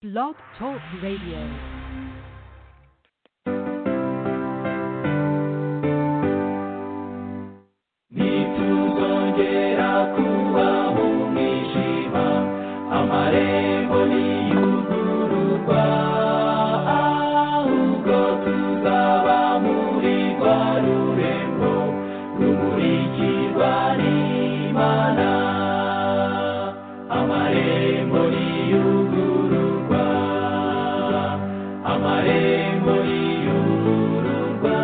Blog Talk Radio. ntituzongera kubaho mu ijima amarembo niyugururwa ahubwo tuzaba muri rwa rurembo rumurikirwa n'imana amarembo niyugururwa amarembo niyugururwa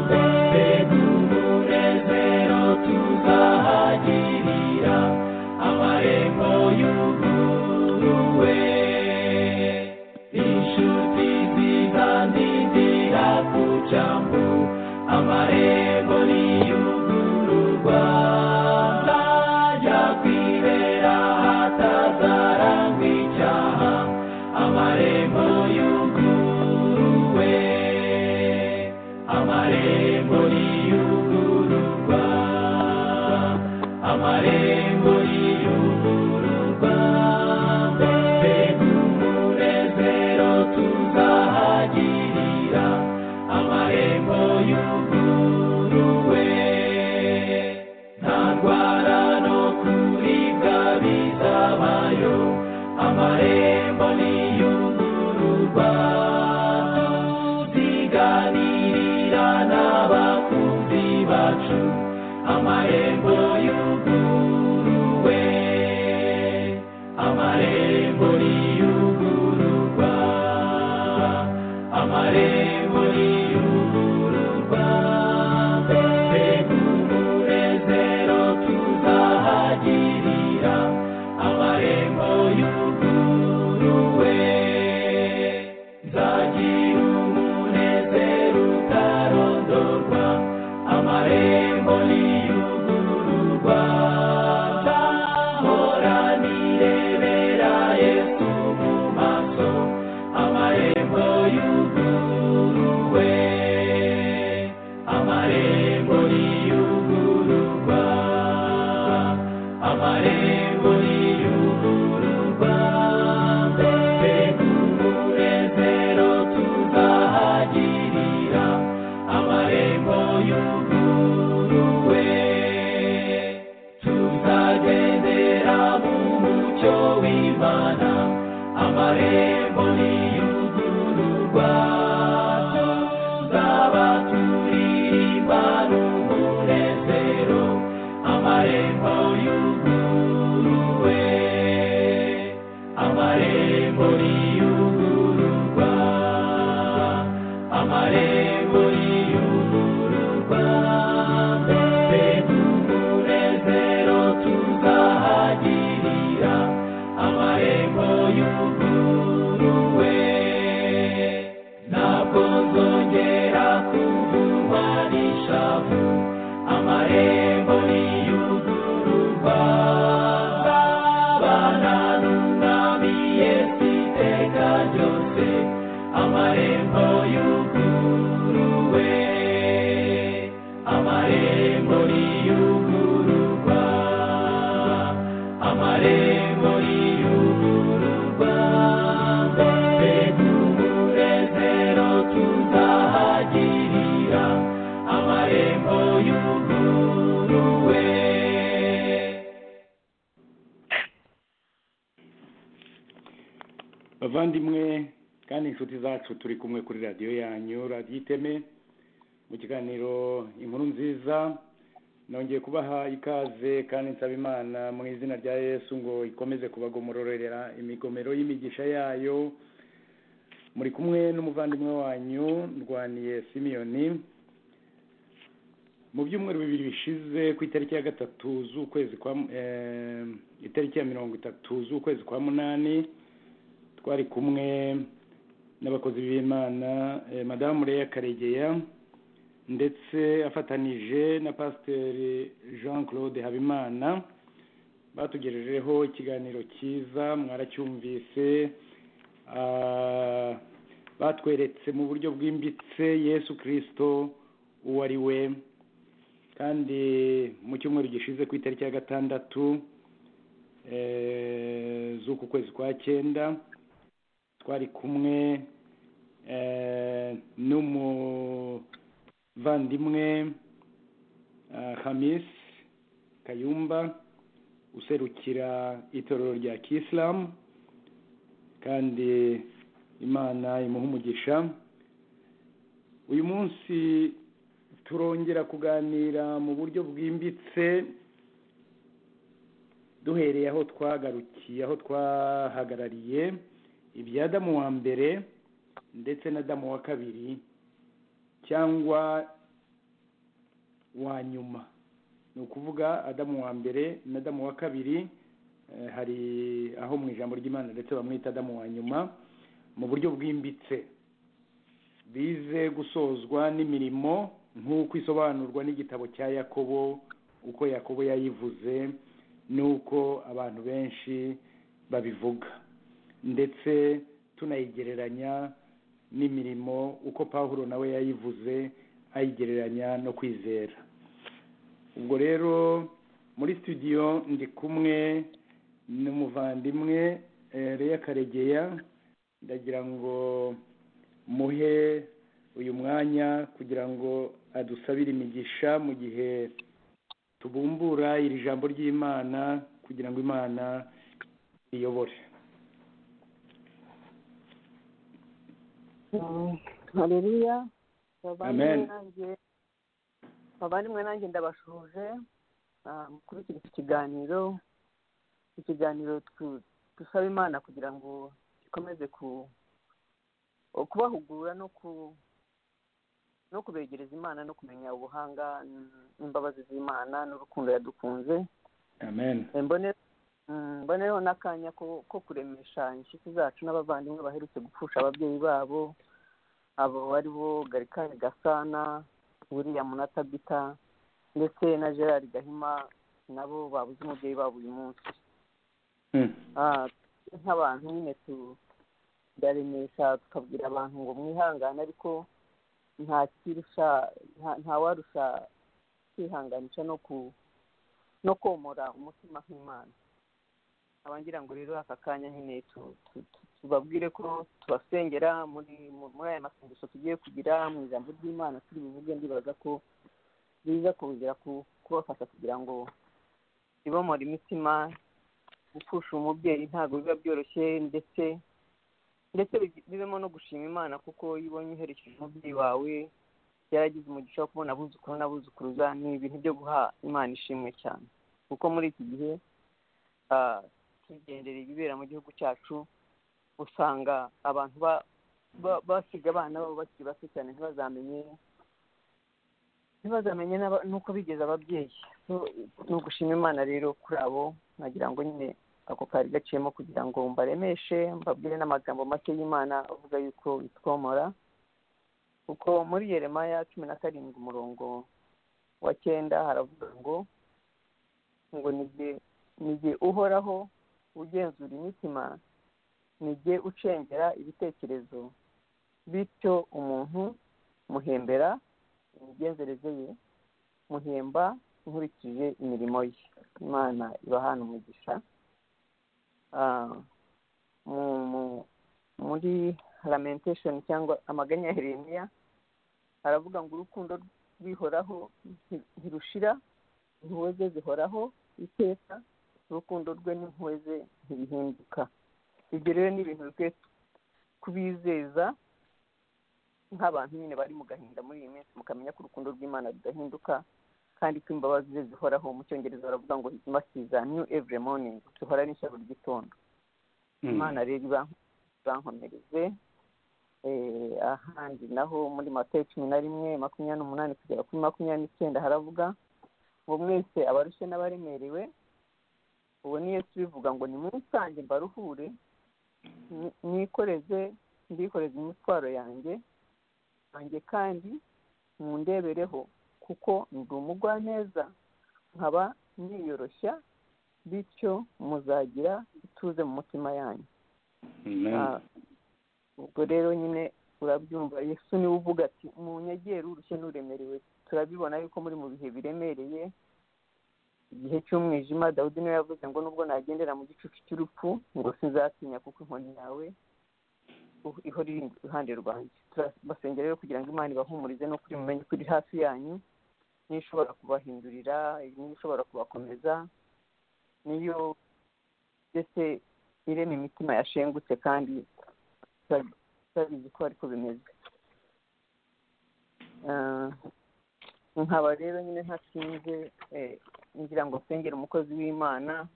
mbese n'umunezero tuzahagirira amarembo yuguruwe inshuti zizandindira ku cyambu amarembo niyugururwa nzajya kwibera hatazarangwa icyaha amarembo yuguruwe amarembo niyugururwa amarembo niyugururwa mbese n'umunezero tuzahagirira amarembo yuguruwe nta ndwara no kuribwa bizabayo amarembo niyugururwa tuziganirira n'abakunzi bacu amarembo yuguruwe amarembo niyugururwa amarembo niyugururwa mbese n'umunezero tuzahagirira amarembo yuguruwe nzagira umunezero utarondorwa amarembo niyugururwa nzahora nirebera yesu mu maso amarembo yuguruwe amarembo niyugururwa amarembo niyugururwa mbese n'umunezero tuzahagirira amarembo yuguruwe tuzagendera mu mucyo w'imana amarembo niyugururwa tuzaba turirimba n'umunezero amarembo yuguruwe amarembo niyugururwa amarembo niyugururwa mbese n'umunezero tuzahagirira amarembo yuguruwe ntabwo nzongera kuvumwa n'ishavu amarembo niyugururwa nzabana n'umwami yesu iteka ryose amarembo yuguruwe amarembo niyugururwa amarembo niyugururwa mbese n'umunezero tuzahagirira amarembo yuguruwe bavandimwe kandi inshuti zacu turi kumwe kuri radiyo yanyu radiyo iteme mu kiganiro inkuru nziza nongeye kubaha ikaze kandi nsaba imana mu izina rya yesu ngo ikomeze kubagomororera imigomero y'imigisha yayo muri kumwe n'umuvandimwe wanyu ndwaniye simiyoni mu byumweru bibiri bishize ku itariki ya gatatu z'ukwezi kwa eh, itariki ya mirongo itatu z'ukwezi kwa munani twari kumwe n'abakozi b'imana eh, madamu leya karegeya ndetse afatanije na pasiteri jean claude habimana batugejejeho ikiganiro cyiza mwaracyumvise Ah, batweretse mu buryo bwimbitse yesu kirisito uwo ari we kandi mu cyumweru gishize ku itariki ya gatandatu eh, z'uku kwezi kwa cyenda twari kumwe eh, n'umuvandimwe ah, hamis kayumba userukira itorero rya kisilamu kandi imana imuha umugisha uyu munsi turongera kuganira mu buryo bwimbitse duhereye aho twagarukiye aho twahagarariye ibya damu wa mbere ndetse na damu wa kabiri cyangwa wa nyuma ni ukuvuga adamu wa mbere na damu wa kabiri eh, hari aho mu ijambo ry'imana ndetse bamwita adamu wa nyuma mu buryo bwimbitse bize gusozwa n'imirimo nk'uko isobanurwa n'igitabo cya yakobo uko yakobo yayivuze n'uko abantu benshi babivuga ndetse tunayigereranya n'imirimo uko pawulo nawe yayivuze ayigereranya no kwizera ubwo rero muri studio ndi kumwe n'umuvandimwe eh, Leah karegeya ndagira ngo muhe uyu mwanya kugira ngo adusabire imigisha mu gihe tubumbura iri jambo ry'imana kugira ngo imana iyobore hareruya Amen. abandi mwe nanjye ndabashuje ah, mukurikira iki kiganiro ikiganiro tu- dusaba imana kugira ngo gikomeze ku- kubahugura no ku no kubegereza imana no kumenya ubuhanga n- n'imbabazi z'imana n'urukundo yadukunze amen Eh, mbone mm, mbonereho n'akanya ko ko kuremesha inshuti zacu n'abavandimwe baherutse gupfusha ababyeyi babo abo ari bo garikari gasana william na tabita ndetse na gerard gahima nabo babuze umubyeyi wabo uyu munsi Hmm. Ah, nk'abantu nyine tu turaremesha tukabwira abantu ngo mwihangane ariko nta kirusha nta- nta warusha kwihanganisha no ku no komora umutima nk'imana abangira ngo rero aka kanya nyine tu- tu- tu- tubabwire ko tubasengera muri mu- muri aya masengesho tugiye kugira mu ijambo ry'imana turi buvuge ndibaza ko biza kongera ku- kubafasha kugira ngo ibomore imitima gupfusha umubyeyi ntabwo biba byoroshye ndetse ndetse bigi- bibemo no gushima imana kuko iyo ubonye uherekeje umubyeyi wawe yaragize umugisha wo kubona abuzukuru n'abuzukuruza ni ibintu byo guha imana ishimwe cyane kuko muri iki gihe ah, tugendera ibibera mu gihugu cyacu usanga abantu ba- ba- basiga abana babo bakiri bato cyane ntibazamenye ntibazamenye n'aba- n'uko bigeze ababyeyi So, ni ugushima imana rero kuri abo nagira ngo nyine ako kari gaciyemo kugira ngo mbaremeshe mbabwire n'amagambo make y'imana avuga yuko itwomora kuko muri yeremaya cumi na karindwi umurongo wa cyenda haravuga ngo ngo nige nige uhoraho ugenzura imitima nige ucengera ibitekerezo bityo umuntu muhembera imigenzereze ye muhemba nkurikije imirimo ye imana ibahana umugisha Ah, mu- mu- muri lamentation cyangwa amaganya ya heremiya haravuga ngo urukundo rwihoraho nti- ntirushira impuhwe ze zihoraho iteka urukundo rwe n'impuhwe ze ntibihinduka ibyo rero ni ibintu bikwiye kubizeza nk'abantu nyine bari mu gahinda muri iyi minsi mukamenya ko urukundo rw'imana rudahinduka kandi ko imbabazi ze zihoraho mu cyongereza baravuga ngo his mercies are new every morning zihora n'ishya buri gitondo Hmm. imana rero ibank- ibankomereze Eh, ahandi naho muri matayo cumi na rimwe makumyabiri n'umunani kugera kuri makumyabiri n'icyenda haravuga ngo mwese abarushye n'abaremerewe ubu ni yesu bivuga ngo nimunsange mbaruhure ni- nikoreze ndikoreze imitwaro yanjye yanjye kandi mundebereho kuko ndi umugwaneza nkaba niyoroshya bityo muzagira ituze mu mutima yanyu Amen. Ah, ubwo rero nyine urabyumva yesu niwe uvuga ati munyegere urushye n'uremerewe turabibona yuko muri mu bihe biremereye igihe cy'umwijima dawudi niwe yavuze ngo nubwo nagendera mu gicucu cy'urupfu ngo sinzatinya kuko inkoni yawe ihora iri iruhande rwanjye turabasengera rero kugira ngo imana ibahumurize no kuri mumenye ko iri hafi yanyu niyo ishobora kubahindurira niyo ishobora kubakomeza niyo mbese irema imitima yashengutse kandi tutabizi ko ariko bimeze Ah, nkaba rero nyine ntatinze eh, ngira ngo nsengere umukozi w'imana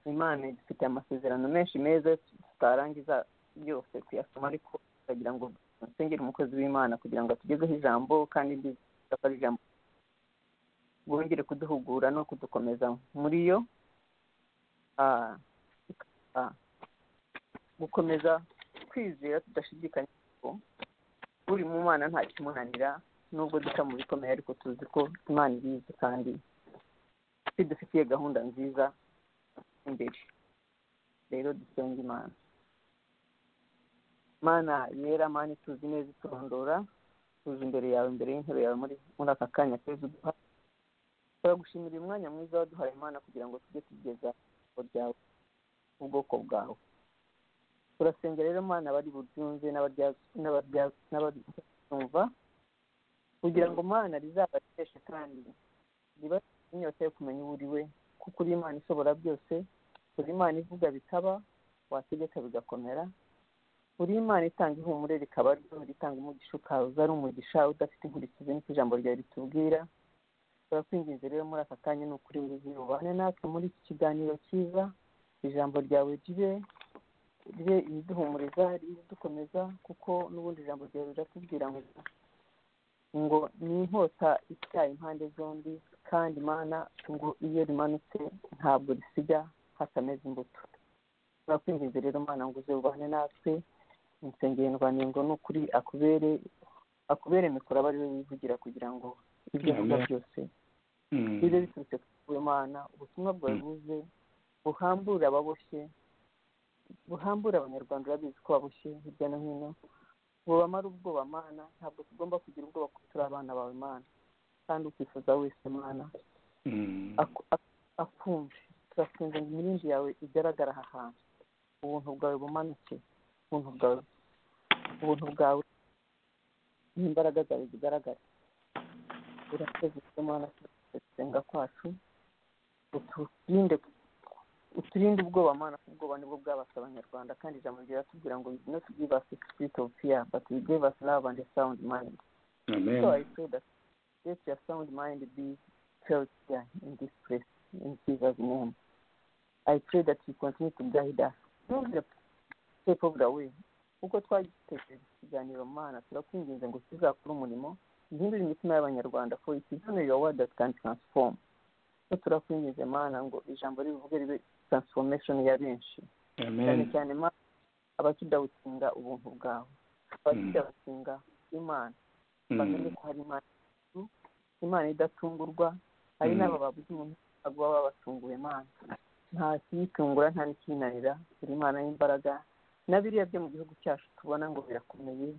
imana ifite amasezerano menshi meza tutarangiza yose kuyasoma ariko ndagira ngo nsengere umukozi w'imana kugira ngo atugezeho ijambo kandi rizafata ijambo bongere kuduhugura no kudukomeza muri yo ah, ah, gukomeza kwizera tudashidikanya ko uri mu mana nta kimunanira nubwo duca mu bikomeye ariko tuzi ko imana ibizi kandi idufitiye gahunda nziza imbere rero dusenga imana mana yera mana ituzi neza iturondora tuzi imbere yawe imbere y'intebe yawe muri muri aka kanya keza uduha turagushimira uyu mwanya mwiza waduhaye imana kugira ngo tujye tugeza ijambo ryawe ubwoko bwawe turasenga rero mana abari buryumve n'abarya- n'abarya- n'abaribyumva kugira ngo mana rizabateshe kandi riba inyota yo kumenya uwo uri we kuko uri imana ishobora byose uri imana ivuga bikaba wategeka bigakomera uri imana itanga ihumure rikaba ryo ritanga umugisha ukaza ari umugisha udafite inkurikizi niko ijambo ryawe ritubwira turakwinginze rero muri aka kanya ni ukuri nguzi ubane natwe muri iki kiganiro cyiza ijambo ryawe ribe ribe iriduhumuriza iridukomeza kuko n'ubundi ijambo ryawe riratubwira ngo ngo ni inkota ityaye impande zombi kandi imana ngo iyo rimanutse ntabwo risiga hatameze imbuto turakwinginze rero mana ngo uze ubane natwe insengero ndwanengo ni ukuri akubere akubere mikoro aba ari we wivugira kugira ngo ibyo avuga Amen. byose Mm. bibe biturutse ku mana ubutumwa bwawe buze buhambure ababoshye buhambure abanyarwanda urabizi ko baboshye hirya no hino bubamara ubwoba mana ntabwo tugomba kugira ubwoba ko turi abana bawe mana kandi ukifuza wese mana Mm. aku- aku- akumve turasenga ngo imirindi yawe igaragara aha hantu ubuntu bwawe bumanuke ubuntu bwawe ubuntu bwawe n'imbaraga zawe zigaragara urakoze Mana gusenga kwacu uturinde uturinde ubwoba mana kuko ubwoba nibwo bwabase abanyarwanda kandi ijambo riratubwira ngo no tugive us a spirit of fear but we gave us love and a sound mind Amen. So I pray that let your sound mind be felt here in this place, in Jesus' name. I pray that you continue to guide us. Don't let take over the way. Uko twagitekereje ikiganiro mana turakwinginze ngo tuzakore umurimo ihindure imitima y'abanyarwanda for it is only your word that can transform so turakwinginze mana ngo ijambo rivuge ribe transformation ya benshi cyane Amen. cyane ma- abakidawutinga ubuntu bwawe abakidawutinga imana bamenye Mm. ko hari imana imana idatungurwa hari Mm. n'aba babuze umuntu ntabwo baba babatunguye imana nta kiyitungura nta n'ikinanira buri imana y'imbaraga na biriya byo mu gihugu cyacu tubona ngo birakomeye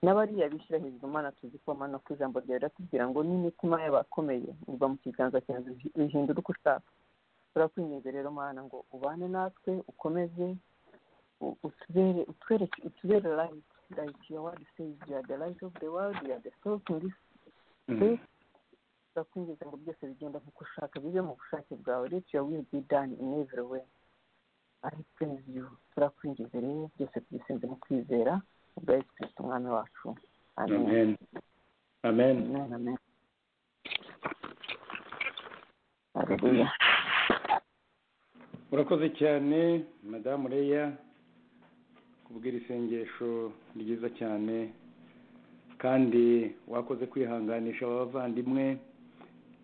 n'abariya bishyira hejuru imana tuzi ko amano ku ijambo ryawe riratubwira ngo n'imitima y'abakomeye iva mu kiganza cyawe bihindura uko ushaka turakwinginze rero mana ngo ubane natwe ukomeze u- utubere utwereke utubere light like your word says you are the light of the world you are the salt in this Mm. turakwinjiza ngo byose bigenda nk'uko ushaka bibe mu bushake bwawe let your will be done in every way i praise you turakwinjiza rero byose tubisenze mu kwizera ubwa yesu kristo umwami wacu amen Amen. Amen. amen amen Hallelujah. murakoze cyane madamu leya kubwira isengesho ryiza cyane kandi wakoze kwihanganisha aba bavandimwe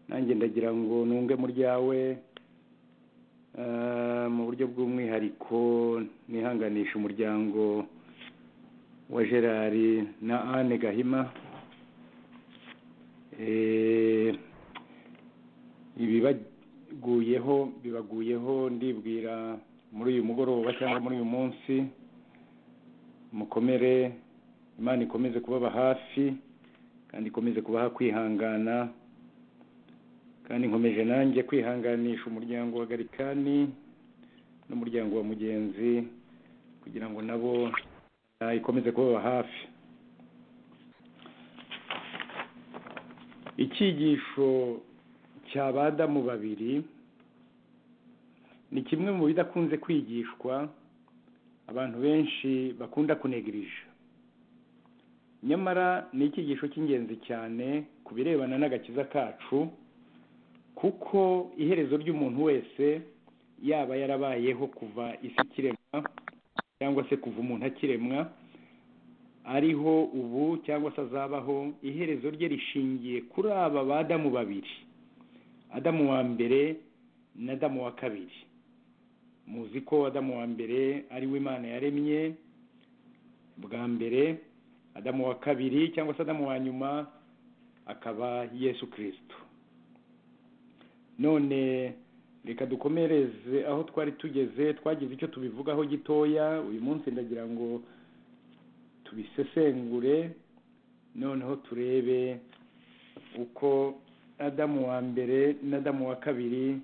nanjye ndagira ngo nunge mu ryawe Eh, mu buryo bw'umwihariko nihanganisha umuryango wa gerard na anne gahima Eh, ibiba bibaguyeho bibaguyeho ndibwira muri uyu mugoroba cyangwa muri uyu munsi mukomere imana ikomeze kubaba hafi kandi ikomeze kubaha kwihangana kandi nkomeje nanjye kwihanganisha umuryango wa garikani n'umuryango wa mugenzi kugira ngo nabo ah, ikomeze kubaba hafi icyigisho cy'abadamu babiri ni kimwe mu bidakunze kwigishwa abantu benshi bakunda kunegirije nyamara ni icyigisho cy'ingenzi cyane ku birebana n'agakiza kacu kuko iherezo ry'umuntu wese yaba yarabayeho kuva isi ikiremwa cyangwa se kuva umuntu akiremwa ariho ubu cyangwa se azabaho iherezo rye rishingiye kuri aba badamu babiri adamu wa mbere na adamu wa kabiri muzi ko adamu wa mbere ari we imana yaremye bwa mbere adamu wa kabiri cyangwa se adamu wa nyuma akaba yesu kirisito none reka dukomereze aho twari tugeze twagize icyo tubivugaho gitoya uyu munsi ndagira ngo tubisesengure noneho turebe uko adamu wa mbere n'adamu wa kabiri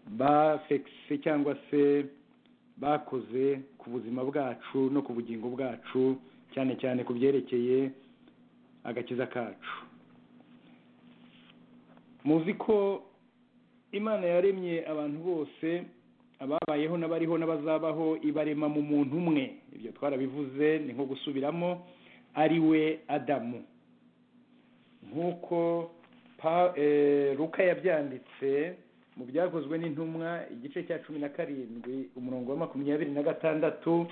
bafekise cyangwa se bakoze ku buzima bwacu no ku bugingo bwacu cyane cyane ku byerekeye agakiza kacu muzi ko imana yaremye abantu bose ababayeho n'abariho n'abazabaho ibarema mu muntu umwe ibyo twarabivuze ni nko gusubiramo ari we adamu nk'uko ruka yabyanditse mu byakozwe n'intumwa igice cya cumi na karindwi umurongo wa makumyabiri na gatandatu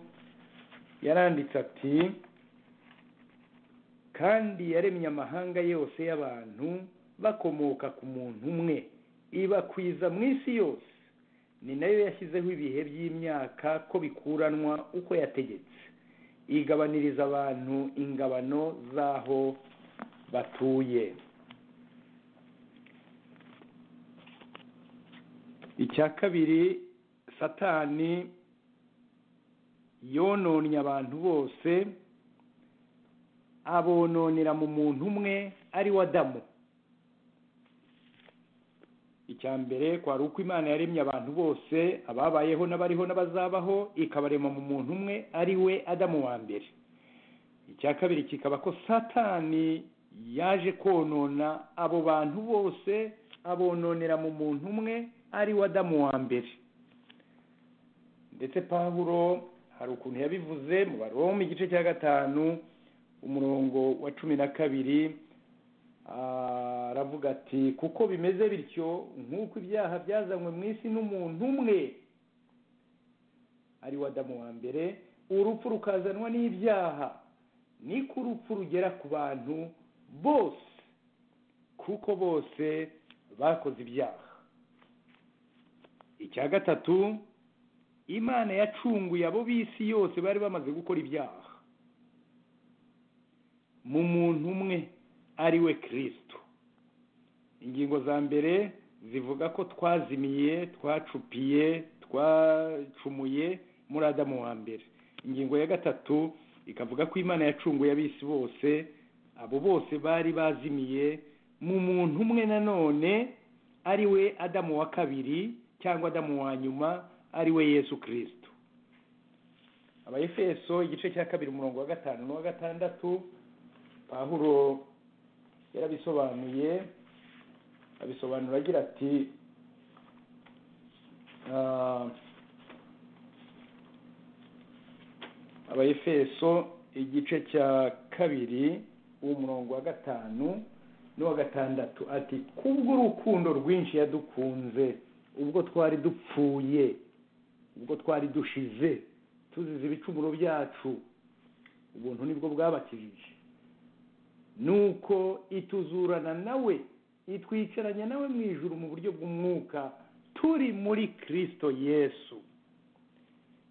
yaranditse ati kandi yaremye amahanga yose y'abantu bakomoka ku muntu umwe ibakwiza mu isi yose ni nayo yashyizeho ibihe by'imyaka ko bikuranwa uko yategetse igabaniriza abantu ingabano z'aho batuye icya kabiri satani yononnye abantu bose abononera mu muntu umwe ari we adamu icya mbere kwari uko imana yaremye abantu bose ababayeho n'abariho n'abazabaho ikabarema mu muntu umwe ari we adamu wa mbere icya kabiri kikaba ko satani yaje konona abo bantu bose abononera mu muntu umwe ari we adamu wa mbere ndetse pawuro hari ukuntu yabivuze mu baroma igice cya gatanu umurongo wa cumi na kabiri aravuga ati kuko bimeze bityo nk'uko ibyaha byazanywe mu isi n'umuntu umwe ari we adamu wa mbere urupfu rukazanwa n'ibyaha niko urupfu rugera ku bantu bose kuko bose bakoze ibyaha icya gatatu imana yacunguye abo b'isi yose bari bamaze gukora ibyaha mu muntu umwe ari we kirisito ingingo za mbere zivuga ko twazimiye twacupiye twacumuye muri adamu wa mbere ingingo ya gatatu ikavuga ko imana yacunguye abisi bose abo bose bari bazimiye mu muntu umwe nanone ari we adamu wa kabiri cyangwa adamu wa nyuma ari we yesu kirisito abayefeso igice cya kabiri umurongo wa gatanu n'uwa gatandatu pahuro yarabisobanuye abisobanura agira ati abayefeso igice cya kabiri umurongo wa gatanu n'uwa gatandatu ati kubw'urukundo rwinshi yadukunze ubwo twari dupfuye ubwo twari dushize tuzize ibicumuro byacu ubuntu nibwo bwabakijije nuko ituzurana nawe itwicaranya nawe mu ijuru mu buryo bw'umwuka turi muri kirisito yesu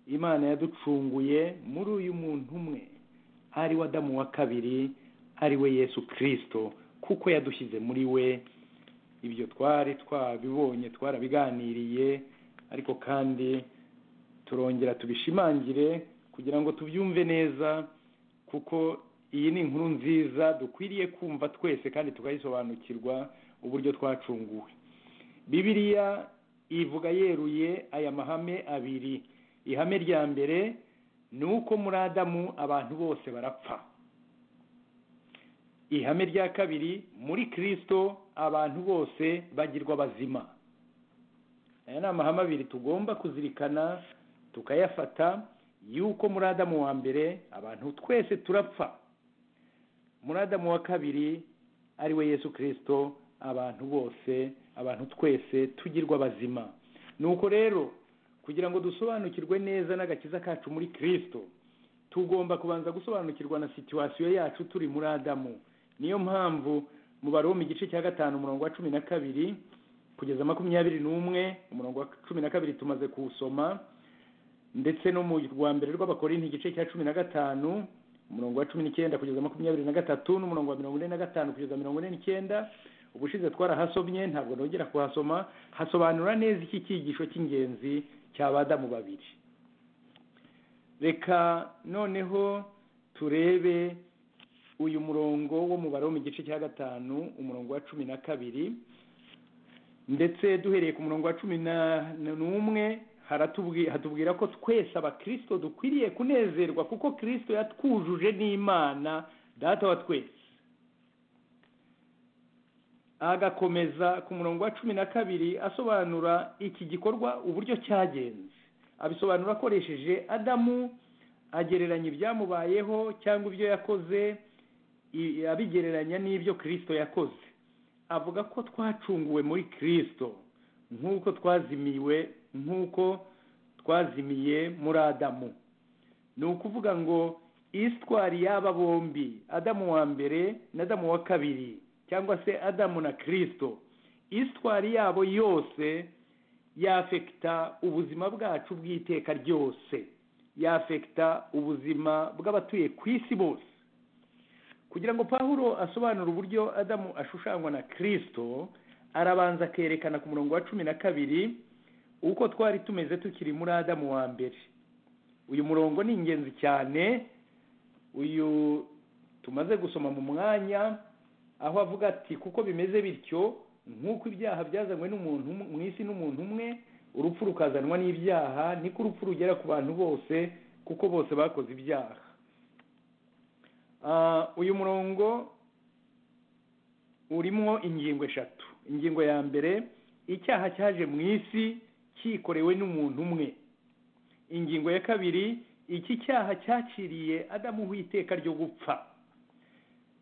imana yaducunguye muri uyu muntu umwe ari we adamu wa kabiri ari we yesu kirisito kuko yadushyize muri we ibyo twari twabibonye twarabiganiriye ariko kandi turongera tubishimangire kugira ngo tubyumve neza kuko iyi ni inkuru nziza dukwiriye kumva twese kandi tukayisobanukirwa uburyo twacunguwe bibiriya ivuga yeruye aya mahame abiri ihame rya mbere ni uko muri adamu abantu bose barapfa ihame rya kabiri muri kirisito abantu bose bagirwa bazima aya ni amahame abiri tugomba kuzirikana tukayafata yuko muri adamu wa mbere abantu twese turapfa muri adamu wa kabiri ari we yesu kirisito abantu bose abantu twese tugirwa bazima nuko rero kugira ngo dusobanukirwe neza n'agakiza kacu muri kirisito tugomba kubanza gusobanukirwa na situwasiyo yacu turi muri adamu niyo mpamvu mubare wo mu gice cya gatanu umurongo wa cumi na kabiri kugeza makumyabiri n'umwe umurongo wa cumi na kabiri tumaze kuwusoma ndetse no mu rwa mbere rw'abakorinti igice cya cumi na gatanu umurongo wa cumi n'icyenda kugeza makumyabiri na gatatu n'umurongo wa mirongo ine na gatanu kugeza mirongo ine n'icyenda ubushize twarahasomye ntabwo nongera kuhasoma hasobanura neza iki cyigisho cy'ingenzi cy'abadamu babiri reka noneho turebe uyu murongo wo mubare wo mu gice cya gatanu umurongo wa cumi na kabiri ndetse duhereye ku murongo wa cumi n'umwe hatubwira ko twese abakirisito dukwiriye kunezerwa kuko kirisito yatwujuje n'imana data wa twese agakomeza ku murongo wa cumi na kabiri asobanura iki gikorwa uburyo cyagenze abisobanura akoresheje adamu agereranya ibyamubayeho cyangwa ibyo yakoze abigereranya n'ibyo kirisito yakoze avuga ko twacunguwe muri kirisito nk'uko twazimiwe nk'uko twazimiye muri adamu ni ukuvuga ngo isitwari y'aba bombi adamu wa mbere na adamu wa kabiri cyangwa se adamu na kirisito isitwari yabo yose yafekita ubuzima bwacu bw'iteka ryose yafekita ubuzima bw'abatuye ku isi bose kugira ngo pahuro asobanure uburyo adamu ashushanywa na kirisito arabanza akerekana ku murongo wa cumi na kabiri uko twari tumeze tukiri muri adamu wa mbere uyu murongo ni ingenzi cyane uyu tumaze gusoma mu mwanya aho avuga ati kuko bimeze bityo nk'uko ibyaha byazanywe n'umuntu mu isi n'umuntu umwe urupfu rukazanwa n'ibyaha niko urupfu rugera ku bantu bose kuko bose bakoze ibyaha uyu murongo urimo ingingo eshatu ingingo ya mbere icyaha cyaje mu isi cyikorewe n'umuntu umwe ingingo ya kabiri iki cyaha cyaciriye adamuha iteka ryo gupfa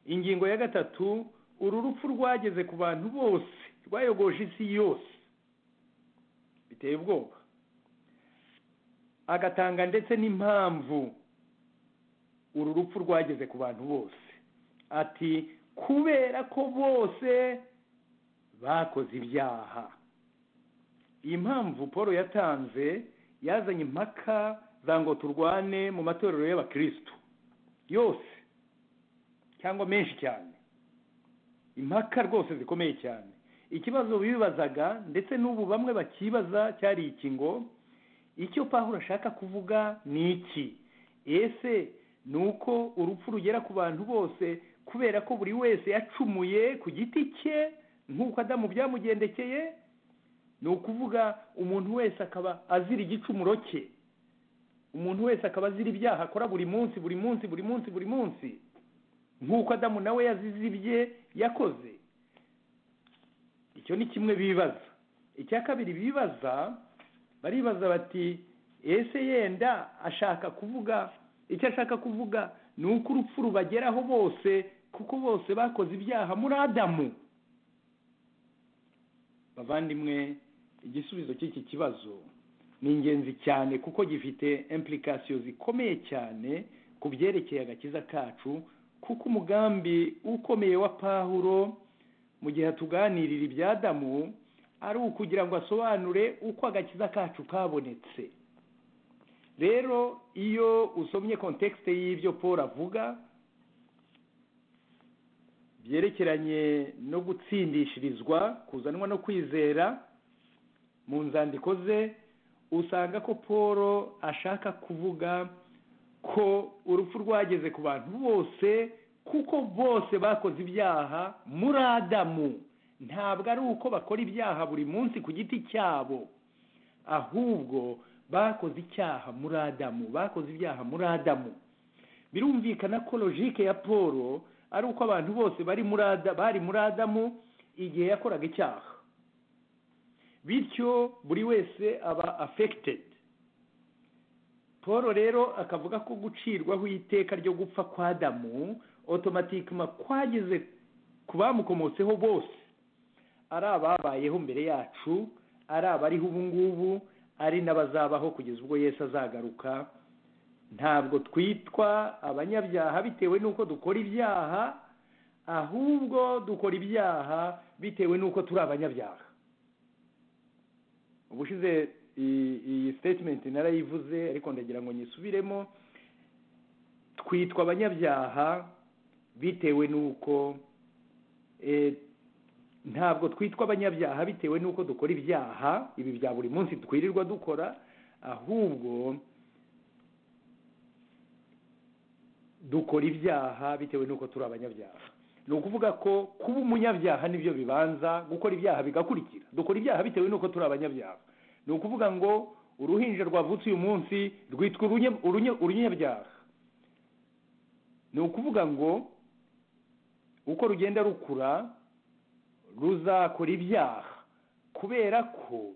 ingingo ya gatatu uru rupfu rwageze ku bantu bose rwayogoje isi yose biteye ubwoba agatanga ndetse n'impamvu uru rupfu rwageze ku bantu bose ati kubera ko bose bakoze ibyaha iyi mpamvu paul yatanze yazanye impaka za ngo turwane mu matorero y'abakirisitu yose cyangwa menshi cyane impaka rwose zikomeye cyane ikibazo bibazaga ndetse n'ubu bamwe bakibaza cyari iki ngo icyo pahuro ashaka kuvuga ni iki ese ni uko urupfu rugera ku bantu bose kubera ko buri wese yacumuye ku giti cye nk'uko adamu byamugendekeye ni ukuvuga umuntu wese akaba azira igicumuro cye umuntu wese akaba azira ibyaha akora buri munsi buri munsi buri munsi buri munsi nk'uko adamu nawe yazize ibye yakoze icyo ni kimwe bibaza icya kabiri bibaza baribaza bati ese yenda ashaka kuvuga icyo ashaka kuvuga ni uko urupfu rubageraho bose kuko bose bakoze ibyaha muri adamu bavandimwe igisubizo cy'iki kibazo ni ingenzi cyane kuko gifite impulikasiyo zikomeye cyane ku byerekeye agakiza kacu kuko umugambi ukomeye wa pahuro mu gihe atuganirira ibya adamu ari ukugira ngo asobanure uko agakiza kacu kabonetse rero iyo usomye kontekisite y'ibyo paul avuga byerekeranye no gutsindishirizwa kuzanwa no kwizera mu nzandiko ze usanga ko paul ashaka kuvuga ko urupfu rwageze ku bantu bose kuko bose bakoze ibyaha muri adamu ntabwo ari uko bakora ibyaha buri munsi ku giti cyabo ahubwo bakoze icyaha muri adamu bakoze ibyaha muri adamu birumvikana ko logike ya paul ari uko abantu bose bari muri Ada- bari muri adamu igihe yakoraga icyaha bityo buri wese aba afekitedi paul rero akavuga ko gucirwaho iteka ryo gupfa kwa adamu otomatikima kwageze ku bamukomotseho bose ari ababayeho mbere yacu ari abariho ubu ngubu ari n'abazabaho kugeza ubwo Yesu azagaruka ntabwo twitwa abanyabyaha bitewe n'uko dukora ibyaha ahubwo dukora ibyaha bitewe n'uko turi abanyabyaha ubushize iyi iyi sitetimenti narayivuze ariko ndagira ngo nyisubiremo twitwa abanyabyaha bitewe n'uko eh, ntabwo twitwa abanyabyaha bitewe n'uko dukora ibyaha ibi bya buri munsi twirirwa dukora ahubwo dukora ibyaha bitewe n'uko turi abanyabyaha ni ukuvuga ko kuba umunyabyaha nibyo bibanza gukora ibyaha bigakurikira dukora ibyaha bitewe n'uko turi abanyabyaha ni ukuvuga ngo uruhinja rwavutse uyu munsi rwitwa urunye- urunye- urunyabyaha ni ukuvuga ngo uko rugenda rukura ruzakora ibyaha kubera ko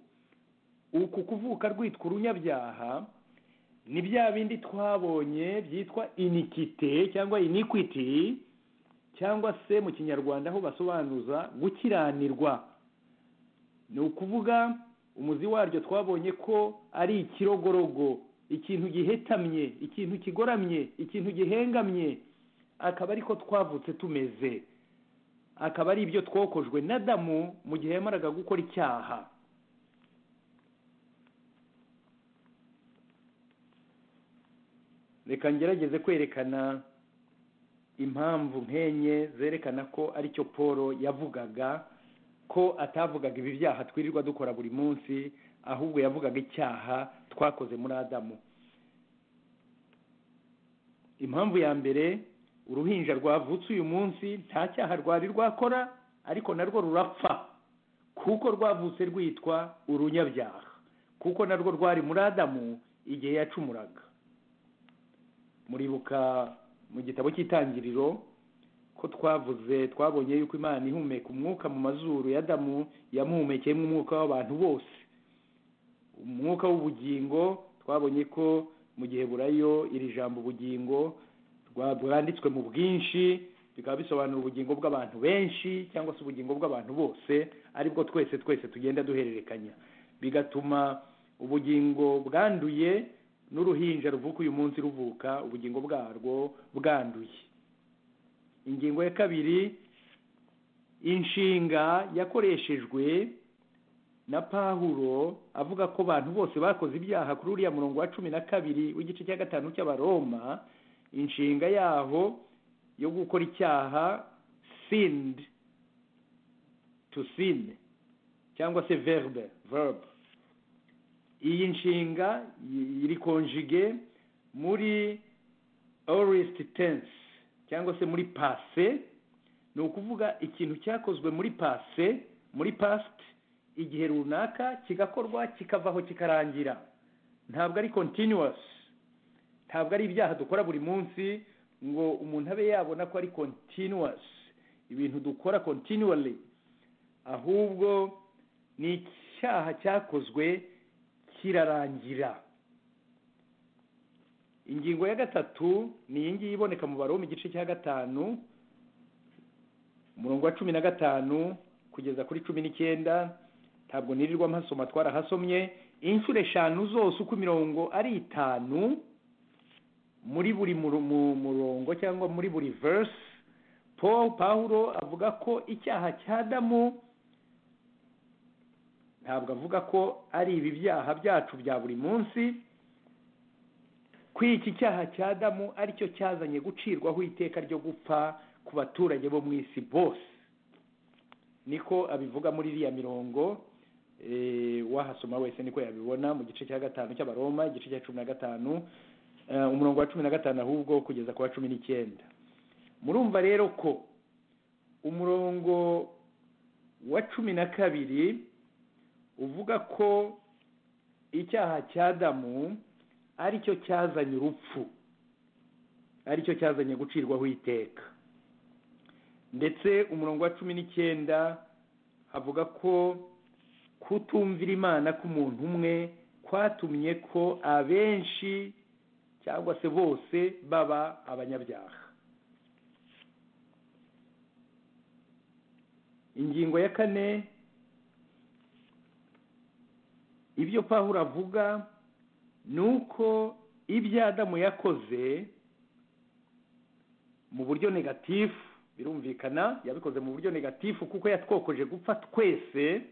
uku kuvuka rwitwa urunyabyaha ni bya bindi twabonye byitwa inikite cyangwa iniquity cyangwa se mu kinyarwanda aho basobanuza gukiranirwa ni ukuvuga umuzi waryo twabonye ko ari ikirogorogo ikintu gihetamye ikintu kigoramye ikintu gihengamye akaba ariko twavutse tumeze akaba ari ibyo twokojwe na damu mu gihe yamaraga gukora icyaha reka ngerageze kwerekana impamvu nk'enye zerekana ko aricyo paul yavugaga ko atavugaga ibi byaha twirirwa dukora buri munsi ahubwo yavugaga icyaha twakoze muri adamu impamvu ya mbere uruhinja rwavutse uyu munsi nta cyaha rwari rwakora ariko narwo rurapfa kuko rwavutse rwitwa urunyabyaha kuko narwo rwari muri adamu igihe yacumuraga muribuka mu gitabo cy'itangiriro ko twavuze twabonye yuko imana ihumeka umwuka mu mazuru ya damu yamuhumekeyemo umwuka w'abantu bose umwuka w'ubugingo twabonye ko mu gihe burayo iri jambo ubugingo rwa- bwanditswe mu bwinshi bikaba bisobanura ubugingo bw'abantu benshi cyangwa se ubugingo bw'abantu bose aribwo twese twese tugenda duhererekanya bigatuma ubugingo bwanduye n'uruhinja ruvuka uyu munsi ruvuka ubugingo bwarwo bwanduye ingingo ya kabiri inshinga yakoreshejwe na pahuro avuga ko abantu bose bakoze ibyaha kuri uriya murongo wa cumi na kabiri w'igice cya gatanu cy'abaroma inshinga yaho yo gukora icyaha sinned to sin cyangwa se verbe verb iyi nshinga y- iri konjige muri orist tense cyangwa se muri pase ni ukuvuga ikintu cyakozwe muri pase muri past igihe runaka kigakorwa kikavaho kikarangira ntabwo ari continuous ntabwo ari ibyaha dukora buri munsi ngo umuntu abe yabona ko ari continuous ibintu dukora continually ahubwo ni icyaha cyakozwe kirarangira ingingo ya gatatu ni iyi ngiyi iboneka mu baroma igice cya gatanu umurongo wa cumi na gatanu kugeza kuri cumi n'icyenda ntabwo nirirwa mpasoma twarahasomye inshuro eshanu zose uko imirongo ari itanu muri buri muru- mu- murongo cyangwa muri buri verse paul pawulo avuga ko icyaha cya damu ntabwo avuga ko ari ibi byaha byacu bya buri munsi ko iki cyaha cya damu aricyo cyazanye gucirwaho iteka ryo gupfa ku baturage bo mu isi bose niko abivuga muri iriya mirongo eh, wahasoma wese niko yabibona mu gice cya gatanu cy'abaroma igice cya cumi na gatanu eh, umurongo wa cumi na gatanu ahubwo kugeza ku wa cumi n'icyenda murumva rero ko umurongo wa cumi na kabiri uvuga ko icyaha cya damu aricyo cyazanye urupfu aricyo cyazanye gucirwaho iteka ndetse umurongo wa cumi n'icyenda havuga ko kutumvira imana k'umuntu umwe kwatumye ko abenshi cyangwa se bose baba abanyabyaha ingingo ya kane ibyo pahura avuga ni uko ibyo adamu yakoze mu buryo negatifu birumvikana yabikoze mu buryo negatifu kuko yatwokoje gupfa twese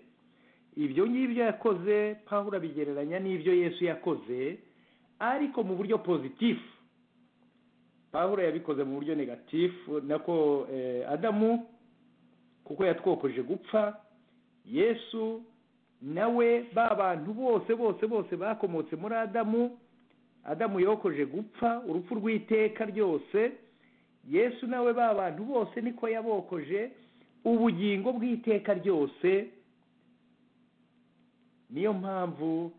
ibyo ngibyo yakoze pahura bigereranya n'ibyo yesu yakoze ariko mu buryo pozitifu pahura yabikoze mu buryo negatifu nako adamu kuko yatwokoje gupfa yesu nawe ba bantu bose bose bose bakomotse muri adamu adamu yokoje gupfa urupfu rw'iteka ryose yesu nawe ba bantu bose niko yabokoje ubugingo bw'iteka ryose niyo mpamvu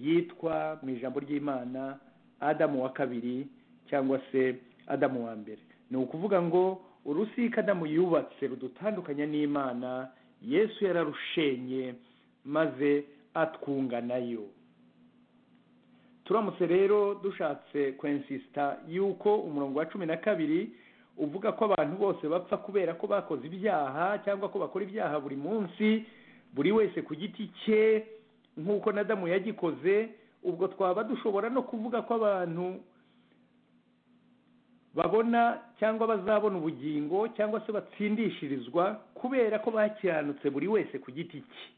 yitwa mu ijambo ry'imana adamu wa kabiri cyangwa se adamu wa mbere ni ukuvuga ngo urusika adamu yubatse rudutandukanya n'imana yesu yararushenye maze atwunga nayo turamutse rero dushatse kwensisita yuko umurongo wa cumi na kabiri uvuga ko abantu bose bapfa kubera ko bakoze ibyaha cyangwa ko bakora ibyaha buri munsi buri wese ku giti cye nk'uko na damu yagikoze ubwo twaba dushobora no kuvuga ko abantu babona cyangwa bazabona ubugingo cyangwa se batsindishirizwa kubera ko bakiranutse buri wese ku giti cye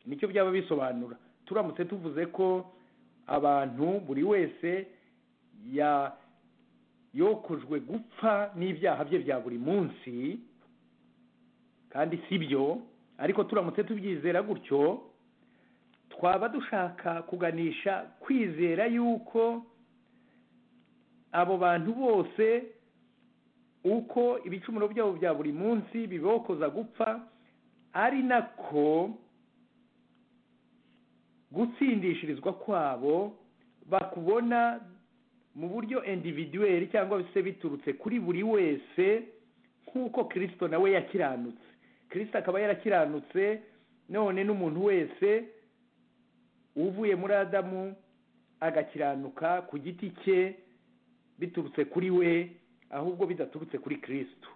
nicyo byaba bisobanura turamutse tuvuze ko abantu buri wese yokojwe gupfa n'ibyaha bye bya buri munsi kandi si byo ariko turamutse tubyizera gutyo twaba dushaka kuganisha kwizera yuko abo bantu bose uko ibicumuro byabo bya buri munsi bibokoza gupfa ari nako gutsindishirizwa kwabo bakubona mu buryo individuweri cyangwa se biturutse kuri buri wese nk'uko kirisito nawe yakiranutse kirisito akaba yarakiranutse none n'umuntu wese uvuye muri adamu agakiranuka ku giti cye biturutse kuri we ahubwo bidaturutse kuri kirisito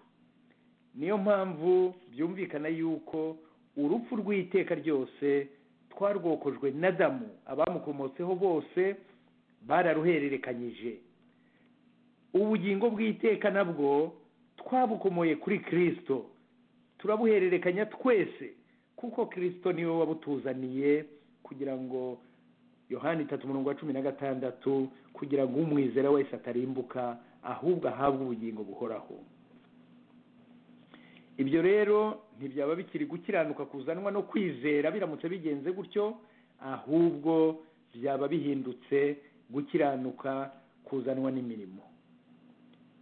niyo mpamvu byumvikana yuko urupfu rw'iteka ryose twarwokojwe na damu abamukomotseho bose bararuhererekanyije ubugingo bw'iteka nabwo twabukomoye kuri kirisito turabuhererekanya twese kuko kirisito niwe wabutuzaniye kugira ngo yohani itatu umurongo wa cumi na gatandatu kugira ngo umwizera wese atarimbuka ahubwo ahabwe ubugingo buhoraho ibyo rero ntibyaba bikiri gukiranuka kuzanwa no kwizera biramutse bigenze gutyo ahubwo byaba bihindutse gukiranuka kuzanwa n'imirimo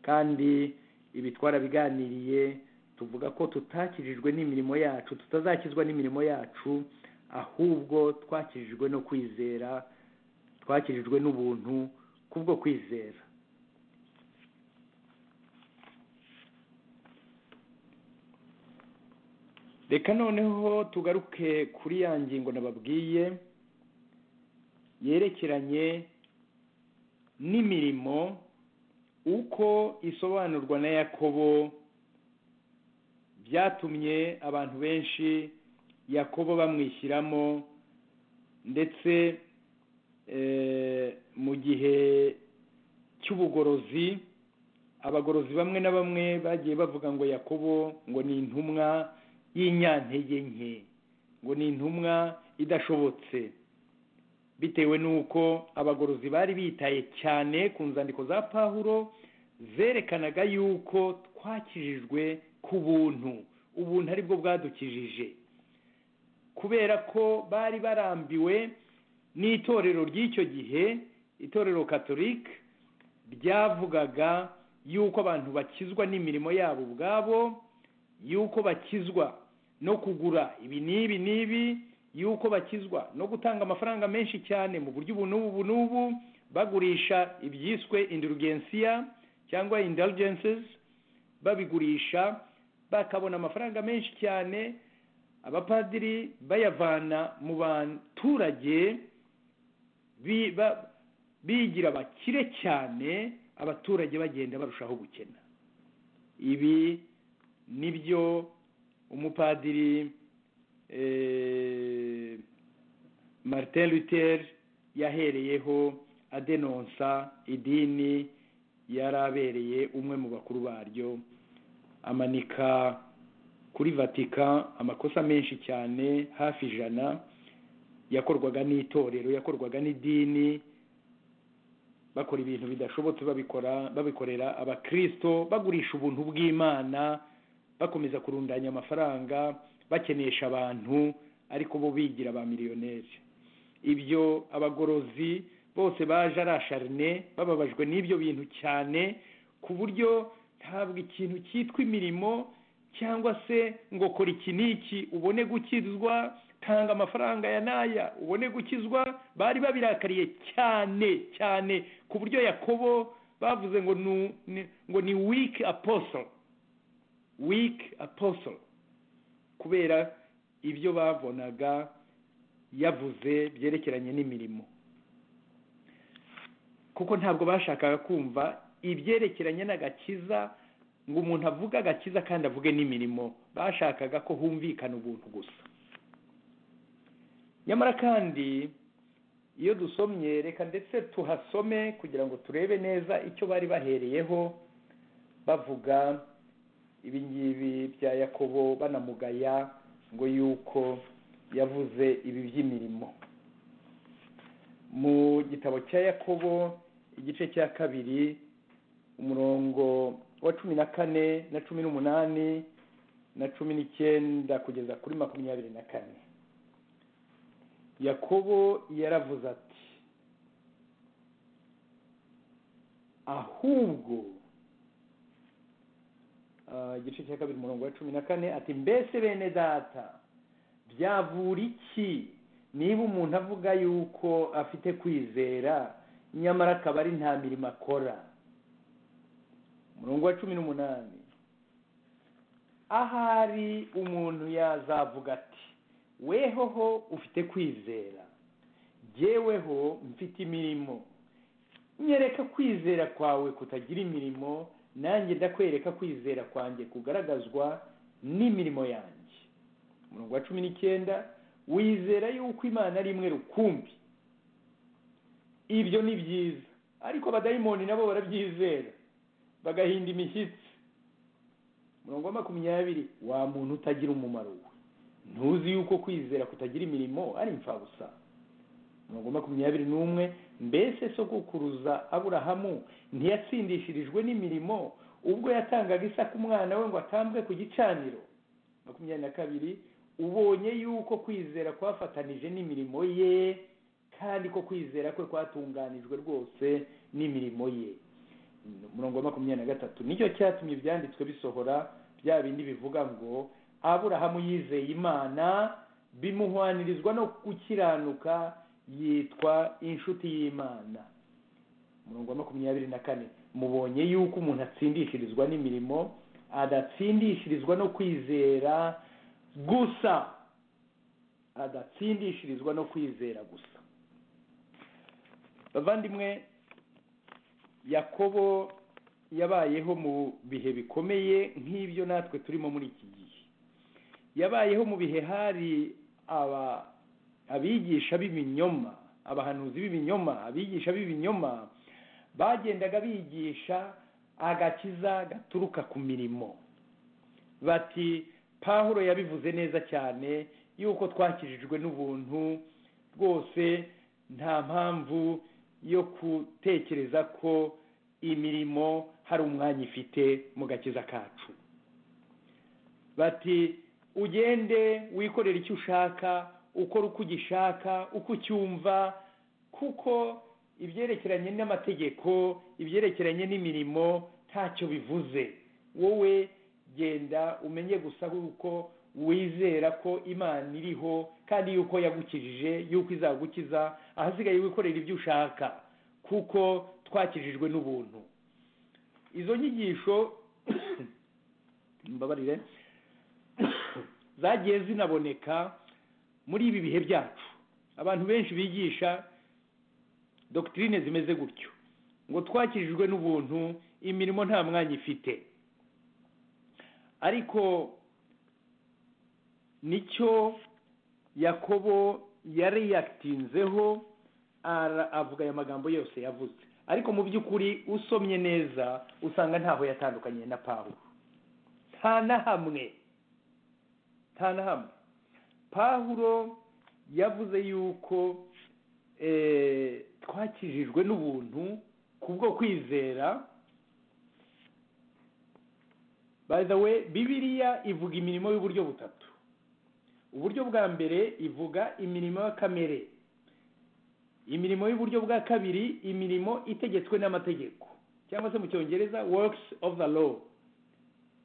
kandi ibi twarabiganiriye tuvuga ko tutakirijwe n'imirimo yacu tutazakizwa n'imirimo yacu ahubwo twakirijwe no kwizera twakirijwe n'ubuntu kubwo kwizera reka noneho tugaruke kuri ya ngingo nababwiye yerekeranye n'imirimo uko isobanurwa na yakobo byatumye abantu benshi yakobo bamwishyiramo ndetse mu gihe cy'ubugorozi abagorozi bamwe na bamwe bagiye bavuga ngo yakobo ngo ni intumwa y'inyantege nke ngo ni intumwa idashobotse bitewe n'uko abagorozi bari bitaye cyane ku nzandiko za pahuro zerekanaga yuko twakijijwe ku buntu ubuntu aribwo bwadukijije kubera ko bari barambiwe n'itorero ry'icyo gihe itorero katolika ryavugaga yuko abantu bakizwa n'imirimo yabo ubwabo yuko bakizwa no kugura ibi n'ibi n'ibi yuko bakizwa no gutanga amafaranga menshi cyane mu buryo ubu n'ubu ubu n'ubu bagurisha ibyiswe indulgensiya cyangwa indulgences babigurisha bakabona amafaranga menshi cyane abapadiri bayavana mu baturage bi- ba- bigira bakire cyane abaturage bagenda barushaho gukena ibi nibyo umupadiri eh, martin luther yahereyeho adenonsa idini yari abereye umwe mu bakuru baryo amanika kuri vatican amakosa menshi cyane hafi ijana yakorwaga n'itorero yakorwaga n'idini bakora ibintu bidashobotse babikora babikorera abakristo bagurisha ubuntu bw'imana bakomeza kurundanya amafaranga bakenesha abantu ariko bo bigira ba miliyoneri ibyo abagorozi bose baje ari asharine bababajwe n'ibyo bintu cyane ku buryo ntabwo ikintu cyitwa imirimo cyangwa se ngo kora iki n'iki ubone gukizwa tanga amafaranga ya n'aya ubone gukizwa bari babirakariye cyane cyane ku buryo yakobo bavuze ngo ni ni- ngo ni wiki apostle wiki apostle kubera ibyo babonaga yavuze byerekeranye n'imirimo kuko ntabwo bashakaga kumva ibyerekeranye n'agakiza ngo umuntu avuge agakiza kandi avuge n'imirimo bashakaga ko humvikana ubuntu gusa nyamara kandi iyo dusomye reka ndetse tuhasome kugira ngo turebe neza icyo bari bahereyeho bavuga ibi ngibi bya yakobo banamugaya ngo yuko yavuze ibi by'imirimo mu gitabo cya yakobo igice cya kabiri umurongo wa cumi na kane na cumi n'umunani na cumi n'icyenda kugeza kuri makumyabiri na kane yakobo yaravuze ati ahubwo ah, igice cya kabiri umurongo wa cumi na kane ati mbese bene data byavura iki niba umuntu avuga yuko afite kwizera nyamara akaba ari nta mirimo akora umurongo wa cumi n'umunani ahari umuntu yazavuga ati wehoho ufite kwizera jyeweho mfite imirimo nyereka kwizera kwawe kutagira imirimo nanjye ndakwereka kwizera kwanjye kugaragazwa n'imirimo yanjye umurongo wa cumi n'icyenda wizera yuko imana ari imwe rukumbi ibyo ni byiza ariko abadayimoni nabo barabyizera bagahinda imishyitsi umurongo wa makumyabiri wa muntu utagira umumaro we ntuzi yuko kwizera kutagira imirimo ari imfabusa umurongo wa makumyabiri n'umwe mbese sogokuruza aburahamu ntiyatsindishirijwe n'imirimo ubwo yatangaga isaka umwana we ngo atambwe ku gicaniro makumyabiri na kabiri ubonye yuko kwizera kwafatanije n'imirimo ye kandi ko kwizera kwe kwatunganijwe rwose n'imirimo ye umurongo wa makumyabiri na gatatu nicyo cyatumye ibyanditswe bisohora bya bindi bivuga ngo aburahamu yizeye imana bimuhwanirizwa no gukiranuka yitwa inshuti y'imana umurongo wa makumyabiri na kane mubonye yuko umuntu atsindishirizwa n'imirimo adatsindishirizwa no kwizera gusa adatsindishirizwa no kwizera gusa bavandimwe yakobo yabayeho mu bihe bikomeye nk'ibyo natwe turimo muri iki gihe yabayeho mu bihe hari aba abigisha b'ibinyoma abahanuzi b'ibinyoma abigisha b'ibinyoma bagendaga bigisha agakiza gaturuka ku mirimo bati pahuro yabivuze neza cyane yuko twakijijwe n'ubuntu rwose nta mpamvu yo gutekereza ko imirimo hari umwanya ifite mu gakiza kacu bati ugende wikorere icyo ushaka ukora uko ugishaka uko ucyumva kuko ibyerekeranye n'amategeko ibyerekeranye n'imirimo ntacyo bivuze wowe genda umenye gusa yuko wizera ko imana iriho kandi yuko yagukijije yuko izagukiza ahasigaye wikorera ibyo ushaka kuko twakijijwe n'ubuntu izo nyigisho mbabarire zagiye zinaboneka muri ibi bihe byacu abantu benshi bigisha dogitirine zimeze gutyo ngo twakijijwe n'ubuntu imirimo nta mwanya ifite ariko nicyo yakobo yariyatinzeho avuga aya magambo yose yavuze ariko mu by'ukuri usomye neza usanga ntaho yatandukanye na pawulo nta na hamwe nta na hamwe pawulo yavuze yuko twakijijwe n'ubuntu kubwo kwizera by the way bibiriya ivuga imirimo y'uburyo butatu uburyo bwa mbere ivuga imirimo ya kamere imirimo y'uburyo bwa kabiri imirimo itegetswe n'amategeko cyangwa se mu cyongereza works of the law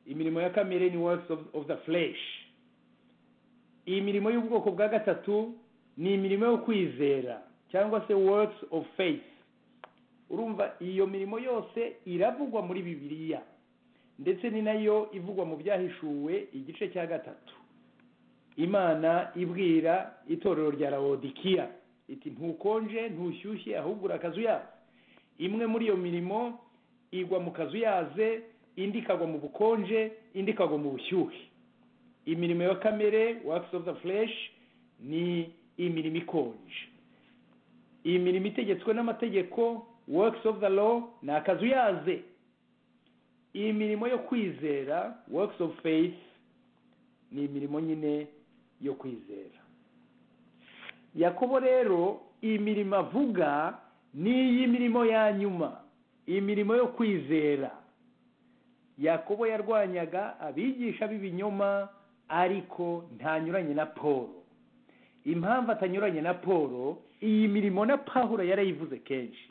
imirimo ya kamere ni works of the flesh iyi mirimo y'ubwoko bwa gatatu ni imirimo yo kwizera cyangwa se works of faith urumva iyo mirimo yose iravugwa muri bibiliya ndetse ni nayo ivugwa mu byahishuwe igice cya gatatu imana ibwira itorero rya rawodikiya iti ntukonje ntushyushye ahubwo uri akazuyaze imwe muri iyo mirimo igwa mu kazuyaze indi ikagwa mu bukonje indi ikagwa mu bushyuhe imirimo ya kamere works of the flesh ni imirimo ikonje iyi mirimo itegetswe n'amategeko works of the law ni akazuyaze iyi mirimo yo kwizera works of faith ni imirimo nyine yo kwizera yakobo rero iyi mirimo avuga ni iy'imirimo ya nyuma imirimo yo kwizera yakobo yarwanyaga abigisha b'ibinyoma ariko ntanyuranye na paul impamvu atanyuranye na paul iyi mirimo na paul yarayivuze kenshi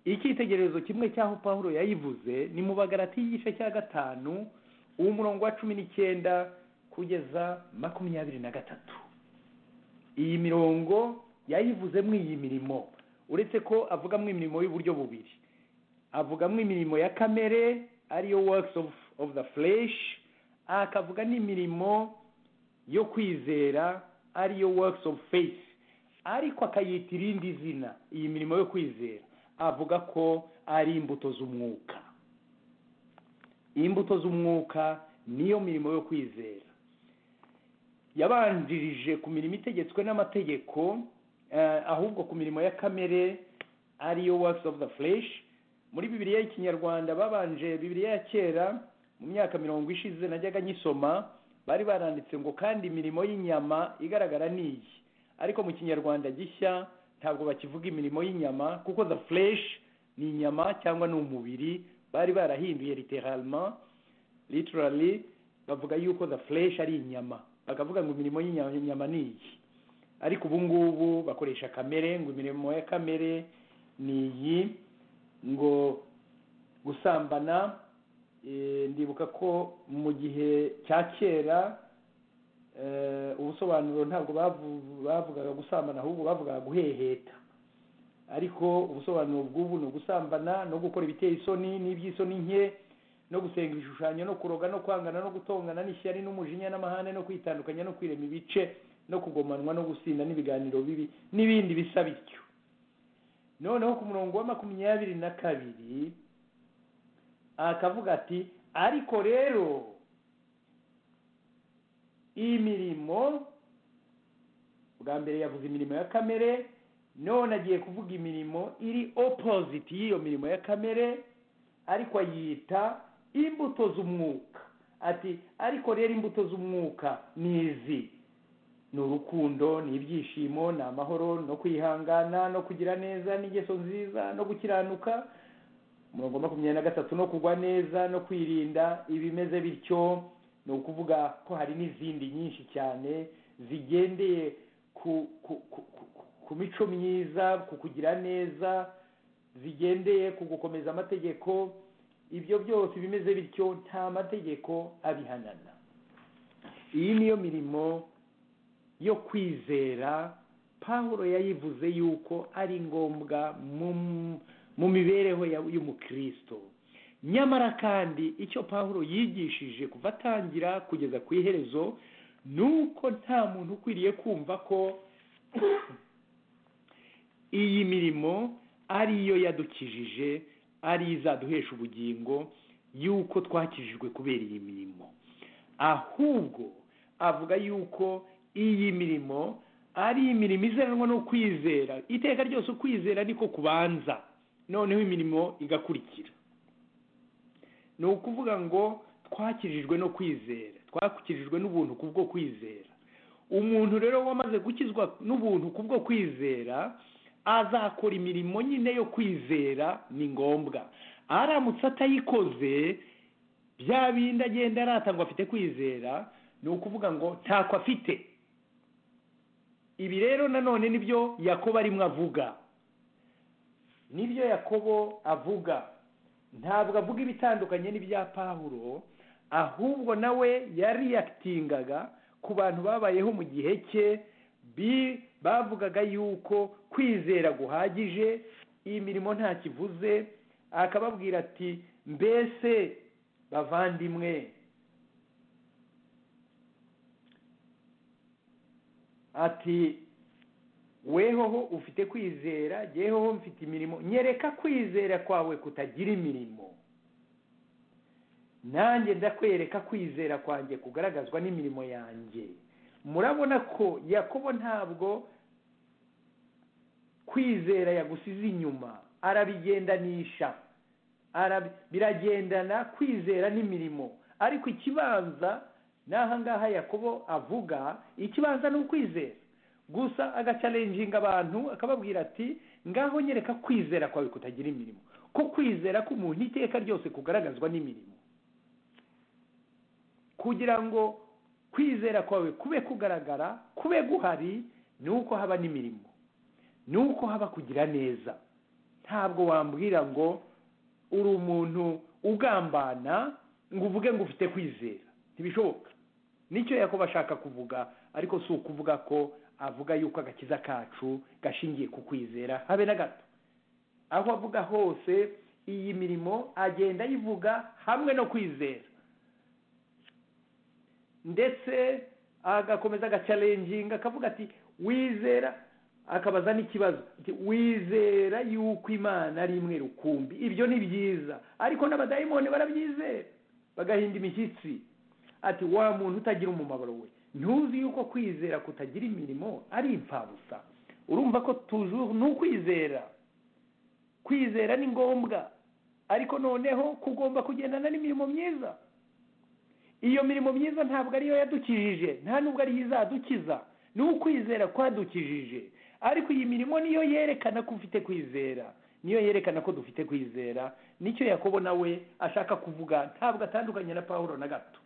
icyitegererezo kimwe cy'aho paul yayivuze ni mu bagarati y'igice cya gatanu umurongo wa cumi n'icyenda kugeza makumyabiri na gatatu iyi mirongo yayivuzemo iyi mirimo uretse ko avugamo imirimo y'uburyo bubiri avugamo imirimo ya kamere ariyo works of of the flesh akavuga n'imirimo yo kwizera ariyo works of faith ariko akayita irindi zina iyi mirimo yo kwizera avuga ko ari imbuto z'umwuka imbuto z'umwuka niyo mirimo yo kwizera yabanjirije ku mirimo itegetswe n'amategeko ahubwo ku mirimo ya kamere ariyo works of the flesh muri bibiriya y'ikinyarwanda babanje bibiriya ya kera mu myaka mirongo ishize najyaga nyisoma bari baranditse ngo kandi imirimo y'inyama igaragara ni iyi ariko mu kinyarwanda gishya ntabwo bakivuga imirimo y'inyama kuko the flesh ni inyama cyangwa ni umubiri bari barahinduye literalma literally bavuga yuko the flesh ari inyama bakavuga ngo imirimo y'inyama ni iyi ariko ubu ngubu bakoresha kamere ngo imirimo ya kamere ni iyi ngo gusambana ndibuka ko mu gihe cya kera ubusobanuro ntabwo bavugaga gusambana ahubwo bavugaga guheheta ariko ubusobanuro bw'ubu ni ugusambana no gukora ibiteye isoni n'iby'isoni nke no gusenga ibishushanyo no kuroga no kwangana no gutongana n'ishyari n'umujinya n'amahane no kwitandukanya no kwirema ibice no kugomanwa no gusinda n'ibiganiro bibi n'ibindi bisa bityo noneho ku murongo wa makumyabiri na kabiri akavuga ati ariko rero imirimo bwa mbere yavuze imirimo ya kamere none agiye kuvuga imirimo iri opoziti y'iyo mirimo ya kamere ariko ayita imbuto z'umwuka ati ariko rero imbuto z'umwuka ni izi ni urukundo ni ibyishimo ni amahoro no kwihangana no kugira neza n'ingeso nziza no gukiranuka umurongo makumyabiri na gatatu no kugwa neza no kwirinda ibimeze bityo ni ukuvuga ko hari n'izindi nyinshi cyane zigendeye ku ku mico myiza ku kugira neza zigendeye ku gukomeza amategeko ibyo byose bimeze bityo nta mategeko abihanana iyi niyo mirimo yo kwizera pahuro yayivuze yuko ari ngombwa mu- mu mibereho ya- y'umukristo nyamara kandi icyo pahuro yigishije kuva atangira kugeza ku iherezo ni uko nta muntu ukwiriye kumva ko iyi mirimo ariyo yadukijije ari izaduhesha ubugingo yuko twakijijwe kubera iyi mirimo ahubwo avuga yuko iyi mirimo ari imirimo izeranwa no kwizera iteka ryose ukwizera niko kubanza noneho imirimo igakurikira ni ukuvuga ngo twakirijwe no kwizera twakirijwe n'ubuntu kubwo kwizera umuntu rero wamaze gukizwa n'ubuntu kubwo kwizera azakora imirimo nyine yo kwizera ni ngombwa aramutse atayikoze bya bindi agenda arata ngo afite kwizera ni ukuvuga ngo ntako afite ibi rero nanone nibyo yakobo arimo avuga nibyo yakobo avuga ntabwo avuga ibitandukanye n'ibya pahuro ahubwo nawe yariyakitingaga ku bantu babayeho mu gihe cye bi- bavugaga yuko kwizera guhagije iyi mirimo ntakivuze akababwira ati mbese bavandimwe ati wehoho ufite kwizera yehoho mfite imirimo nyereka kwizera kwawe kutagira imirimo nanjye ndakwereka kwizera kwanjye kugaragazwa n'imirimo yanjye murabona ko yakobo ntabwo kwizera yagusize inyuma arabigendanisha Arabi- biragendana kwizera n'imirimo ariko ikibanza ni aha ngaha yakobo avuga ikibanza ni ukwizera gusa agacalenjinga abantu akababwira ati ngaho nyereka kwizera kwawe kutagira imirimo ko kwizera k'umuntu iteka ryose kugaragazwa n'imirimo kugira ngo kwizera kwawe kube kugaragara kube guhari ni uko haba n'imirimo ni uko haba kugira neza ntabwo wambwira ngo uri umuntu ugambana ngo uvuge ngo ufite kwizera ntibishoboka nicyo yakoba ashaka kuvuga ariko si ukuvuga ko avuga yuko agakiza kacu gashingiye ku kwizera habe na gato aho avuga hose iyi mirimo agenda ayivuga hamwe no kwizera ndetse agakomeza agacalenjinga akavuga ati wizera akabaza n'ikibazo ati, wizera yuko imana ari imwe rukumbi ibyo ni byiza ariko n'abadayimoni barabyizera bagahinda imishyitsi ati wa muntu utagira umumaro we ntuzi yuko kwizera kutagira imirimo ari imfabusa urumva ko tujuru ni ukwizera kwizera ni ngombwa ariko noneho kugomba kugendana n'imirimo myiza iyo mirimo myiza ntabwo ariyo yadukijije nta nubwo ariyo izadukiza ni ukwizera kwadukijije ariko iyi mirimo niyo yerekana ko ufite kwizera niyo yerekana ko dufite kwizera nicyo yakobo nawe ashaka kuvuga ntabwo atandukanye na paul na gato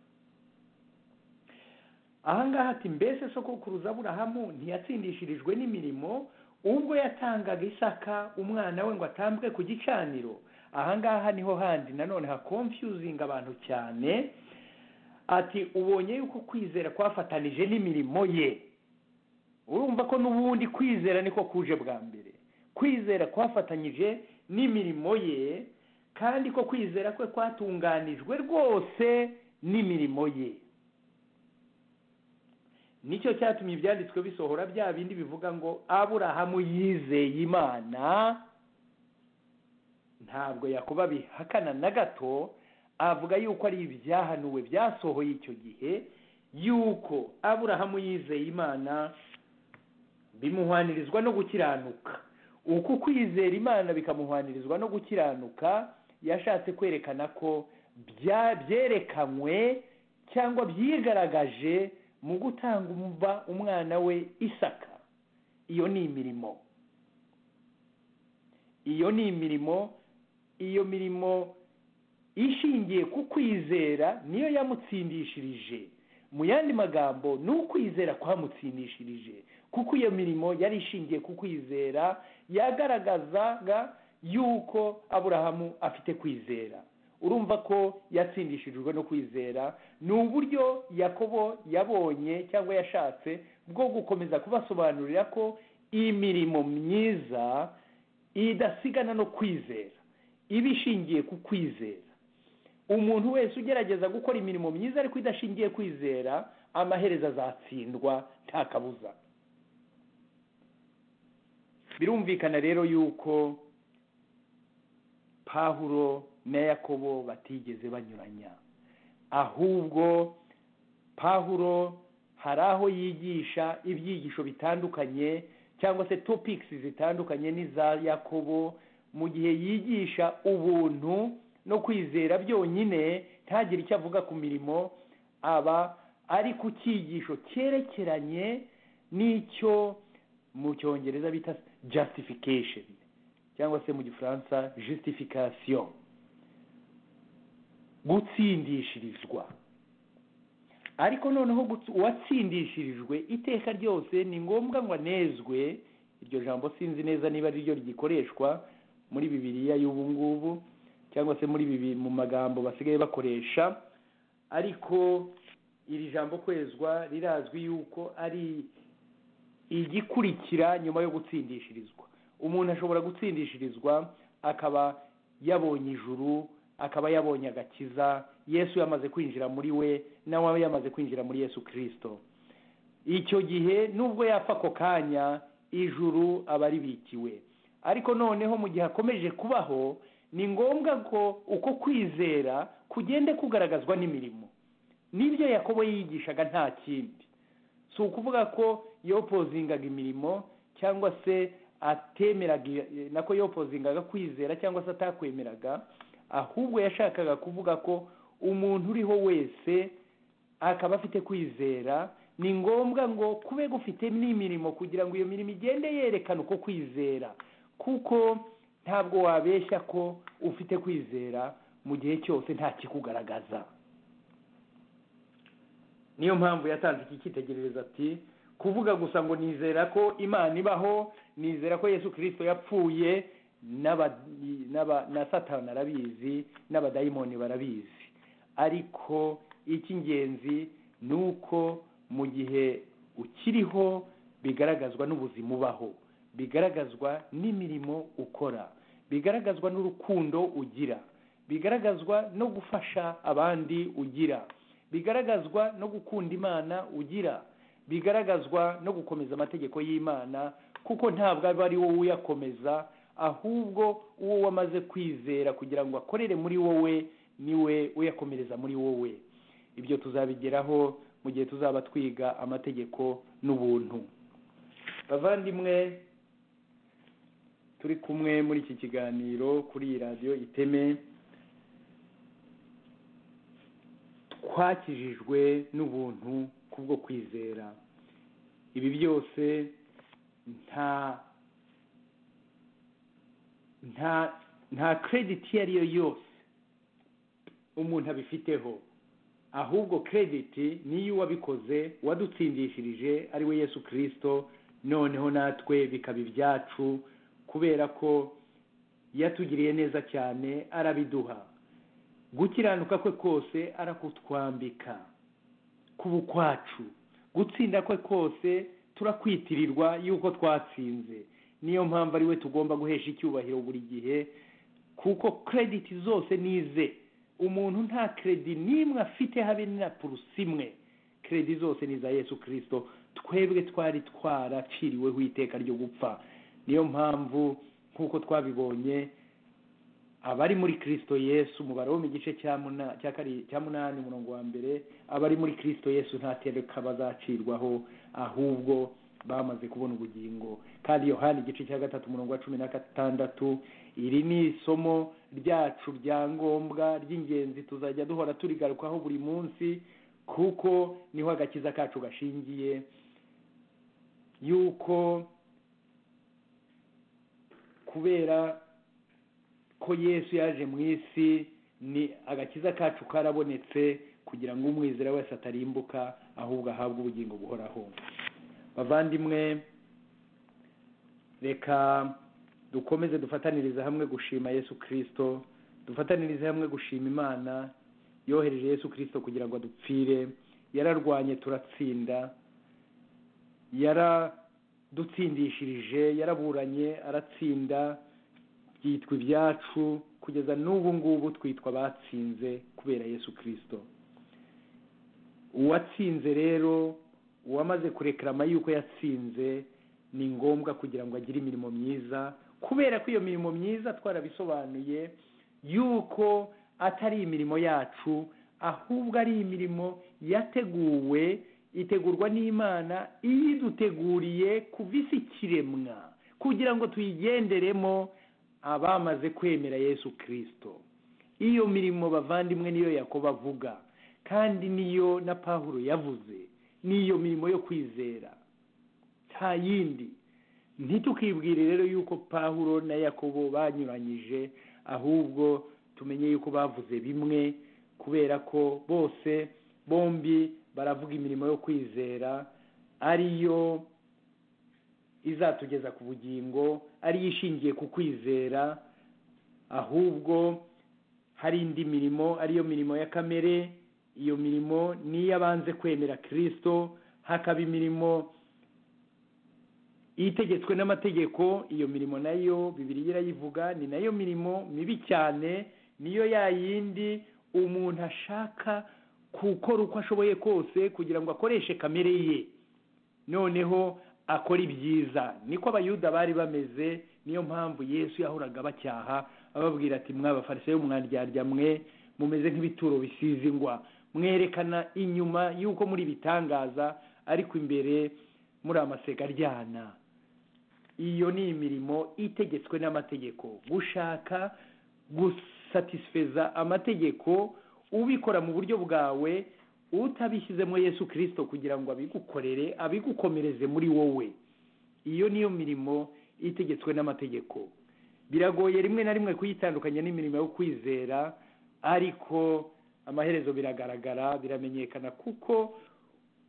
aha ngaha ati mbese sokokuruza aburahamu ntiyatsindishirijwe n'imirimo ubwo yatangaga isaka umwana we ngo atambwe ku gicaniro aha ngaha niho handi nanone hakomfyuzinga abantu cyane ati ubonye yuko kwizera kwafatanije n'imirimo ye urumva ko n'ubundi kwizera niko kuje bwa mbere kwizera kwafatanyije n'imirimo ye kandi ko kwizera kwe kwatunganijwe rwose n'imirimo ye nicyo cyatumye ibyanditswe bisohora bya bindi bivuga ngo aburahamu yizeye imana ntabwo yakuba bihakana na gato avuga yuko ari ibyahanuwe byasohoye icyo gihe yuko aburahamu yizeye imana bimuhwanirizwa no gukiranuka uku kwizera imana bikamuhwanirizwa no gukiranuka yashatse kwerekana ko bya- byerekanywe cyangwa byigaragaje mu gutanga umva umwana we isaka iyo ni imirimo iyo ni imirimo iyo mirimo ishingiye ku kwizera niyo yamutsindishirije mu yandi magambo ni ukwizera kwamutsindishirije kuko iyo mirimo yari ishingiye ku kwizera yagaragazaga yuko aburahamu afite kwizera urumva ko yatsindishijwe no kwizera ni uburyo yakobo yabonye cyangwa yashatse bwo gukomeza kubasobanurira ko imirimo myiza idasigana no kwizera iba ishingiye ku kwizera umuntu wese ugerageza gukora imirimo myiza ariko idashingiye kwizera amaherezo azatsindwa nta kabuza birumvikana rero yuko pahuro na yakobo batigeze banyuranya ahubwo pahuro hari aho yigisha ibyigisho bitandukanye cyangwa se topikisi zitandukanye n'iza yakobo mu gihe yigisha ubuntu no kwizera byonyine ntagire icyo avuga ku mirimo aba ari ku cyigisho cyerekeranye n'icyo mu cyongereza bita jasifikasheni cyangwa se mu gifaransa jisifikasiyo gutsindishirizwa ariko noneho uwatsindishirijwe iteka ryose ni ngombwa ngo anezwe iryo jambo sinzi neza niba ari ryo rigikoreshwa muri bibiriya y'ubu ngubu cyangwa se muri bibi mu magambo basigaye bakoresha ariko iri jambo kwezwa rirazwi yuko ari igikurikira nyuma yo gutsindishirizwa umuntu ashobora gutsindishirizwa akaba yabonye ijuru akaba yabonye agakiza yesu yamaze kwinjira muri we nawe yamaze kwinjira muri yesu kirisito icyo gihe nubwo yapfa ako kanya ijuru aba ribikiwe ariko noneho mu gihe akomeje kubaho ni ngombwa ko uko kwizera kugende kugaragazwa n'imirimo n'ibyo yakobo yigishaga nta kindi si ukuvuga ko yopozingaga imirimo cyangwa se atemeraga nako yopozingaga kwizera cyangwa se atakwemeraga ahubwo yashakaga kuvuga ko umuntu uriho wese akaba afite kwizera ni ngombwa ngo kube gufite n'imirimo kugira ngo iyo mirimo igende yerekana uko kwizera kuko ntabwo wabeshya ko ufite kwizera mu gihe cyose nta kikugaragaza niyo mpamvu yatanze iki cyitegererezo ati kuvuga gusa ngo nizera ko imana ibaho nizera ko yesu kirisito yapfuye na satana arabizi n'abadayimoni barabizi ariko icy'ingenzi ni uko mu gihe ukiriho bigaragazwa n'ubuzima ubaho bigaragazwa n'imirimo ukora bigaragazwa n'urukundo ugira bigaragazwa no gufasha abandi ugira bigaragazwa no gukunda imana ugira bigaragazwa no gukomeza amategeko y'imana kuko ntabwo aba ari wowe uyakomeza ahubwo uwo wamaze kwizera kugira ngo akorere muri wowe niwe uyakomereza muri wowe ibyo tuzabigeraho mu gihe tuzaba twiga amategeko n'ubuntu bavandimwe turi kumwe muri iki kiganiro kuri iyi radiyo iteme twakijijwe n'ubuntu kubwo kwizera ibi byose nta nta nta kerediti iyo ari yo yose umuntu abifiteho ahubwo kerediti niyo uwabikoze wadutsindishirije ari we yesu kirisito noneho natwe bikaba ibyacu kubera ko yatugiriye neza cyane arabiduha gukiranuka kwe kose arakutwambika kuba ukwacu gutsinda kwe kose turakwitirirwa yuko twatsinze niyo mpamvu ari we tugomba guhesha icyubahiro buri gihe kuko kerediti zose nize umuntu nta keredi n'imwe afite habe na purusi imwe keredi zose ni iza yesu kirisito twebwe twari twaraciriweho iteka ryo gupfa niyo mpamvu nk'uko twabibonye abari muri kirisito yesu umubare wo mu gice cya munani umurongo wa mbere abari muri kirisito yesu ntatereka bazacirwaho ahubwo bamaze kubona ubugingo kandi yohani igice cya gatatu umurongo wa cumi na gatandatu iri ni isomo ryacu rya ngombwa ry'ingenzi tuzajya duhora turigarukaho buri munsi kuko niho agakiza kacu gashingiye yuko kubera ko yesu yaje mu isi ni agakiza kacu karabonetse kugira ngo umwizera wese atarimbuka ahubwo ahabwe ubugingo buhoraho bavandimwe reka dukomeze dufataniriza hamwe gushima yesu kirisito dufatanirize hamwe gushima imana yohereje yesu kirisito kugira ngo adupfire yararwanye turatsinda yaradutsindishirije yaraburanye aratsinda byitwa ibyacu kugeza n'ubu ngubu twitwa abatsinze kubera yesu kirisito uwatsinze rero uwamaze kurekerama yuko yatsinze ni ngombwa kugira ngo agire imirimo myiza kubera ko iyo mirimo myiza twarabisobanuye yuko atari imirimo yacu ahubwo ari imirimo yateguwe itegurwa n'imana iyiduteguriye kuva isi ikiremwa kugira ngo tuyigenderemo abamaze kwemera yesu kirisito iyo mirimo bavandimwe niyo yakoba avuga kandi niyo na paul yavuze niyo mirimo yo kwizera nta yindi ntitukibwire rero yuko pahuro na yakobo banyuranyije ahubwo tumenye yuko bavuze bimwe kubera ko bose bombi baravuga imirimo yo kwizera ariyo izatugeza ku bugingo ariyo ishingiye ku kwizera ahubwo hari indi mirimo ariyo mirimo ya kamere iyo mirimo ni iy'abanze kwemera kirisito hakaba imirimo itegetswe n'amategeko iyo mirimo nayo bibiri irayivuga ni nayo mirimo mibi cyane niyo ya yindi umuntu ashaka gukora uko ashoboye kose kugira ngo akoreshe kamere ye noneho akora ibyiza niko abayuda bari bameze niyo mpamvu yesu yahoraga bacyaha ababwira ati mwabafariseyo mwandyarya mwe mumeze nk'ibituro bisize ingwa mwerekana inyuma y'uko muri bitangaza ariko imbere muri amasega aryana iyo ni imirimo itegetswe n'amategeko gushaka gusatisfeza amategeko ubikora mu buryo bwawe utabishyizemo yesu kirisito kugira ngo abigukorere abigukomereze muri wowe iyo niyo mirimo itegetswe n'amategeko biragoye rimwe na rimwe kuyitandukanya n'imirimo yo kwizera ariko amaherezo biragaragara biramenyekana kuko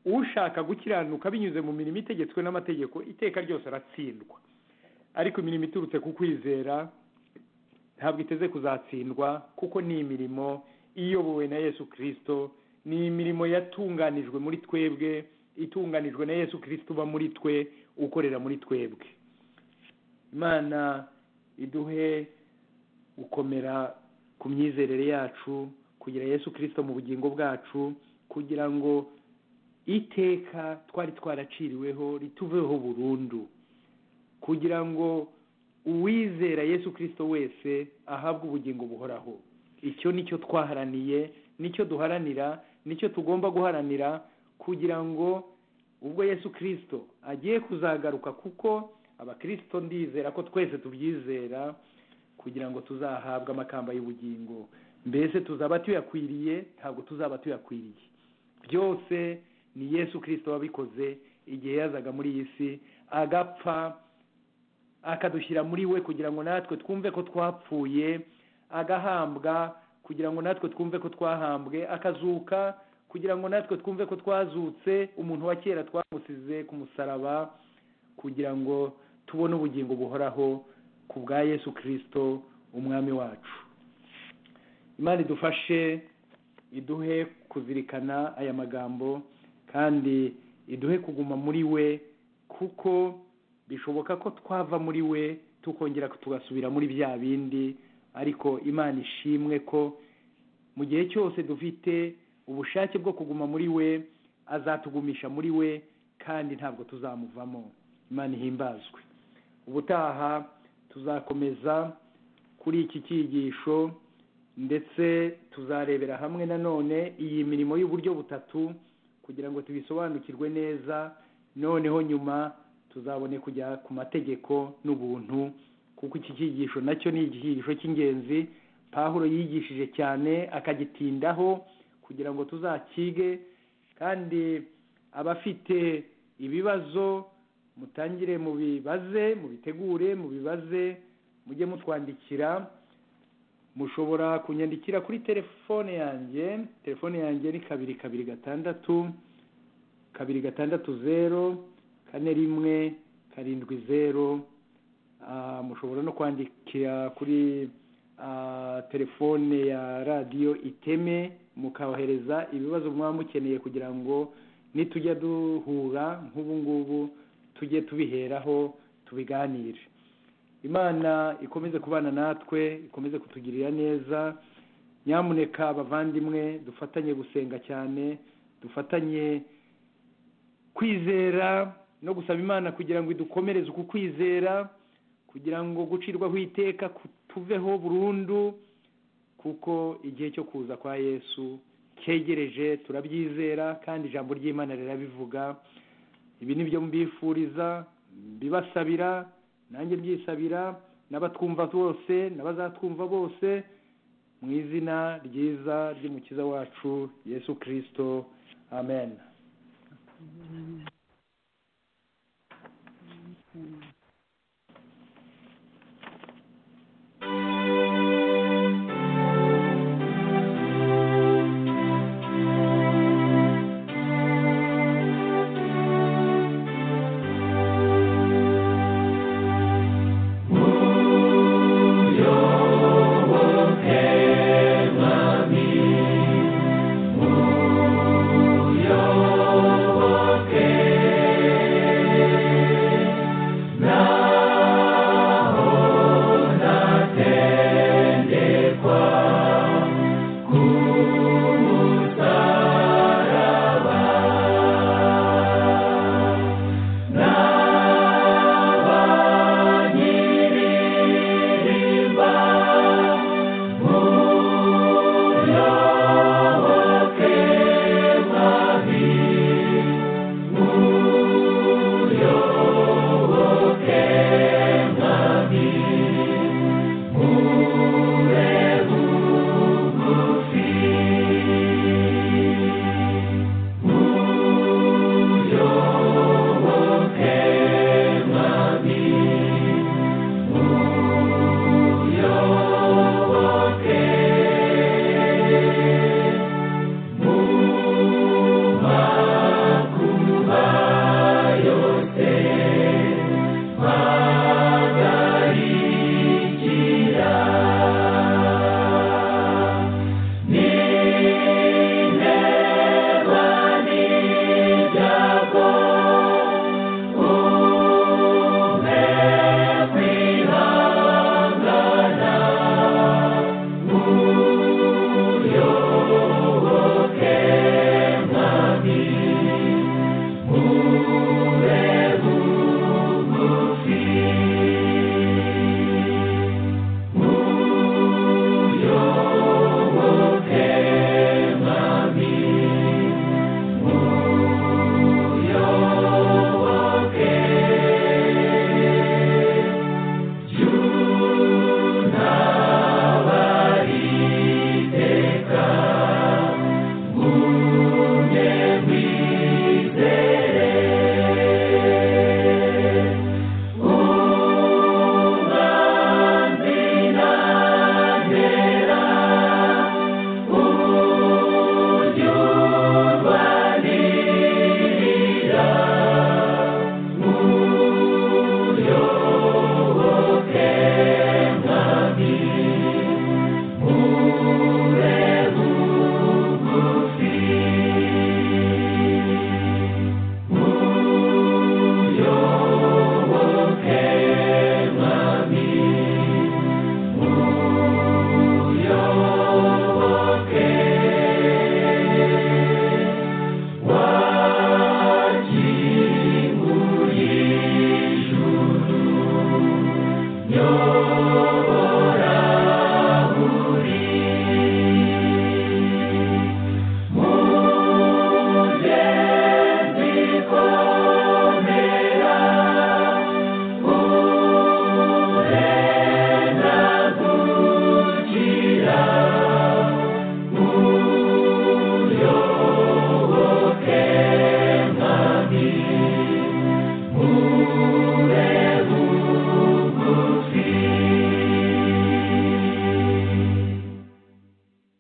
ushaka gukiranuka binyuze mu mirimo itegetswe n'amategeko iteka ryose aratsindwa ariko imirimo iturutse ku kwizera ntabwo iteze kuzatsindwa kuko ni imirimo iyobowe na yesu kirisito ni imirimo yatunganijwe muri twebwe itunganijwe na yesu kirisito uba muri twe ukorera muri twebwe imana iduhe gukomera ku myizerere yacu kugira yesu kirisito mu bugingo bwacu kugira ngo iteka twari twaraciriweho rituveho burundu kugira ngo uwizera yesu kirisito wese ahabwe ubugingo buhoraho icyo nicyo twaharaniye nicyo duharanira nicyo tugomba guharanira kugira ngo ubwo yesu kirisito agiye kuzagaruka kuko abakirisito ndizera ko twese tubyizera kugira ngo tuzahabwe amakamba y'ubugingo mbese tuzaba tuyakwiriye ntabwo tuzaba tuyakwiriye byose ni yesu kirisito wabikoze igihe yazaga muri iyi si agapfa akadushyira muri we kugira ngo natwe twumve ko twapfuye agahambwa kugira ngo natwe twumve ko twahambwe akazuka kugira ngo natwe twumve ko twazutse umuntu wa kera twamusize ku musaraba kugira ngo tubone ubugingo buhoraho ku bwa yesu kirisito umwami wacu imana idufashe iduhe kuzirikana aya magambo kandi iduhe kuguma muri we kuko bishoboka ko twava muri we tukongera tugasubira muri bya bindi ariko imana ishimwe ko mu gihe cyose dufite ubushake bwo kuguma muri we azatugumisha muri we kandi ntabwo tuzamuvamo imana ihimbazwe ubutaha tuzakomeza kuri iki cyigisho ndetse tuzarebera hamwe nanone iyi mirimo y'uburyo butatu kugira ngo tubisobanukirwe neza noneho nyuma tuzabone kujya ku mategeko n'ubuntu kuko iki cyigisho nacyo ni igihigisho cy'ingenzi pahuro yigishije cyane akagitindaho kugira ngo tuzakige kandi abafite ibibazo mutangire mubibaze mubitegure mubibaze mujye mutwandikira mushobora kunyandikira kuri telefone yanjye telefone yanjye ni kabiri kabiri gatandatu kabiri gatandatu zeru kane rimwe karindwi zeru mushobora no kwandikira kuri telefone ya radiyo iteme mukohereza ibibazo mwaba mukeneye kugira ngo nitujya duhura nk'ubu ngubu tujye tubiheraho tubiganire imana ikomeze kubana natwe ikomeze kutugirira neza nyamuneka abavandimwe dufatanye gusenga cyane dufatanye kwizera no gusaba imana kugira ngo idukomereze uku kwizera kugira ngo gucirwaho iteka tuveho burundu kuko igihe cyo kuza kwa yesu cyegereje turabyizera kandi ijambo ry'imana rirabivuga ibi ni byo mbifuriza mbibasabira nanjye byisabira n'abatwumva bose n'abazatwumva bose mu izina ryiza ry'umukiza wacu yesu kirisito amen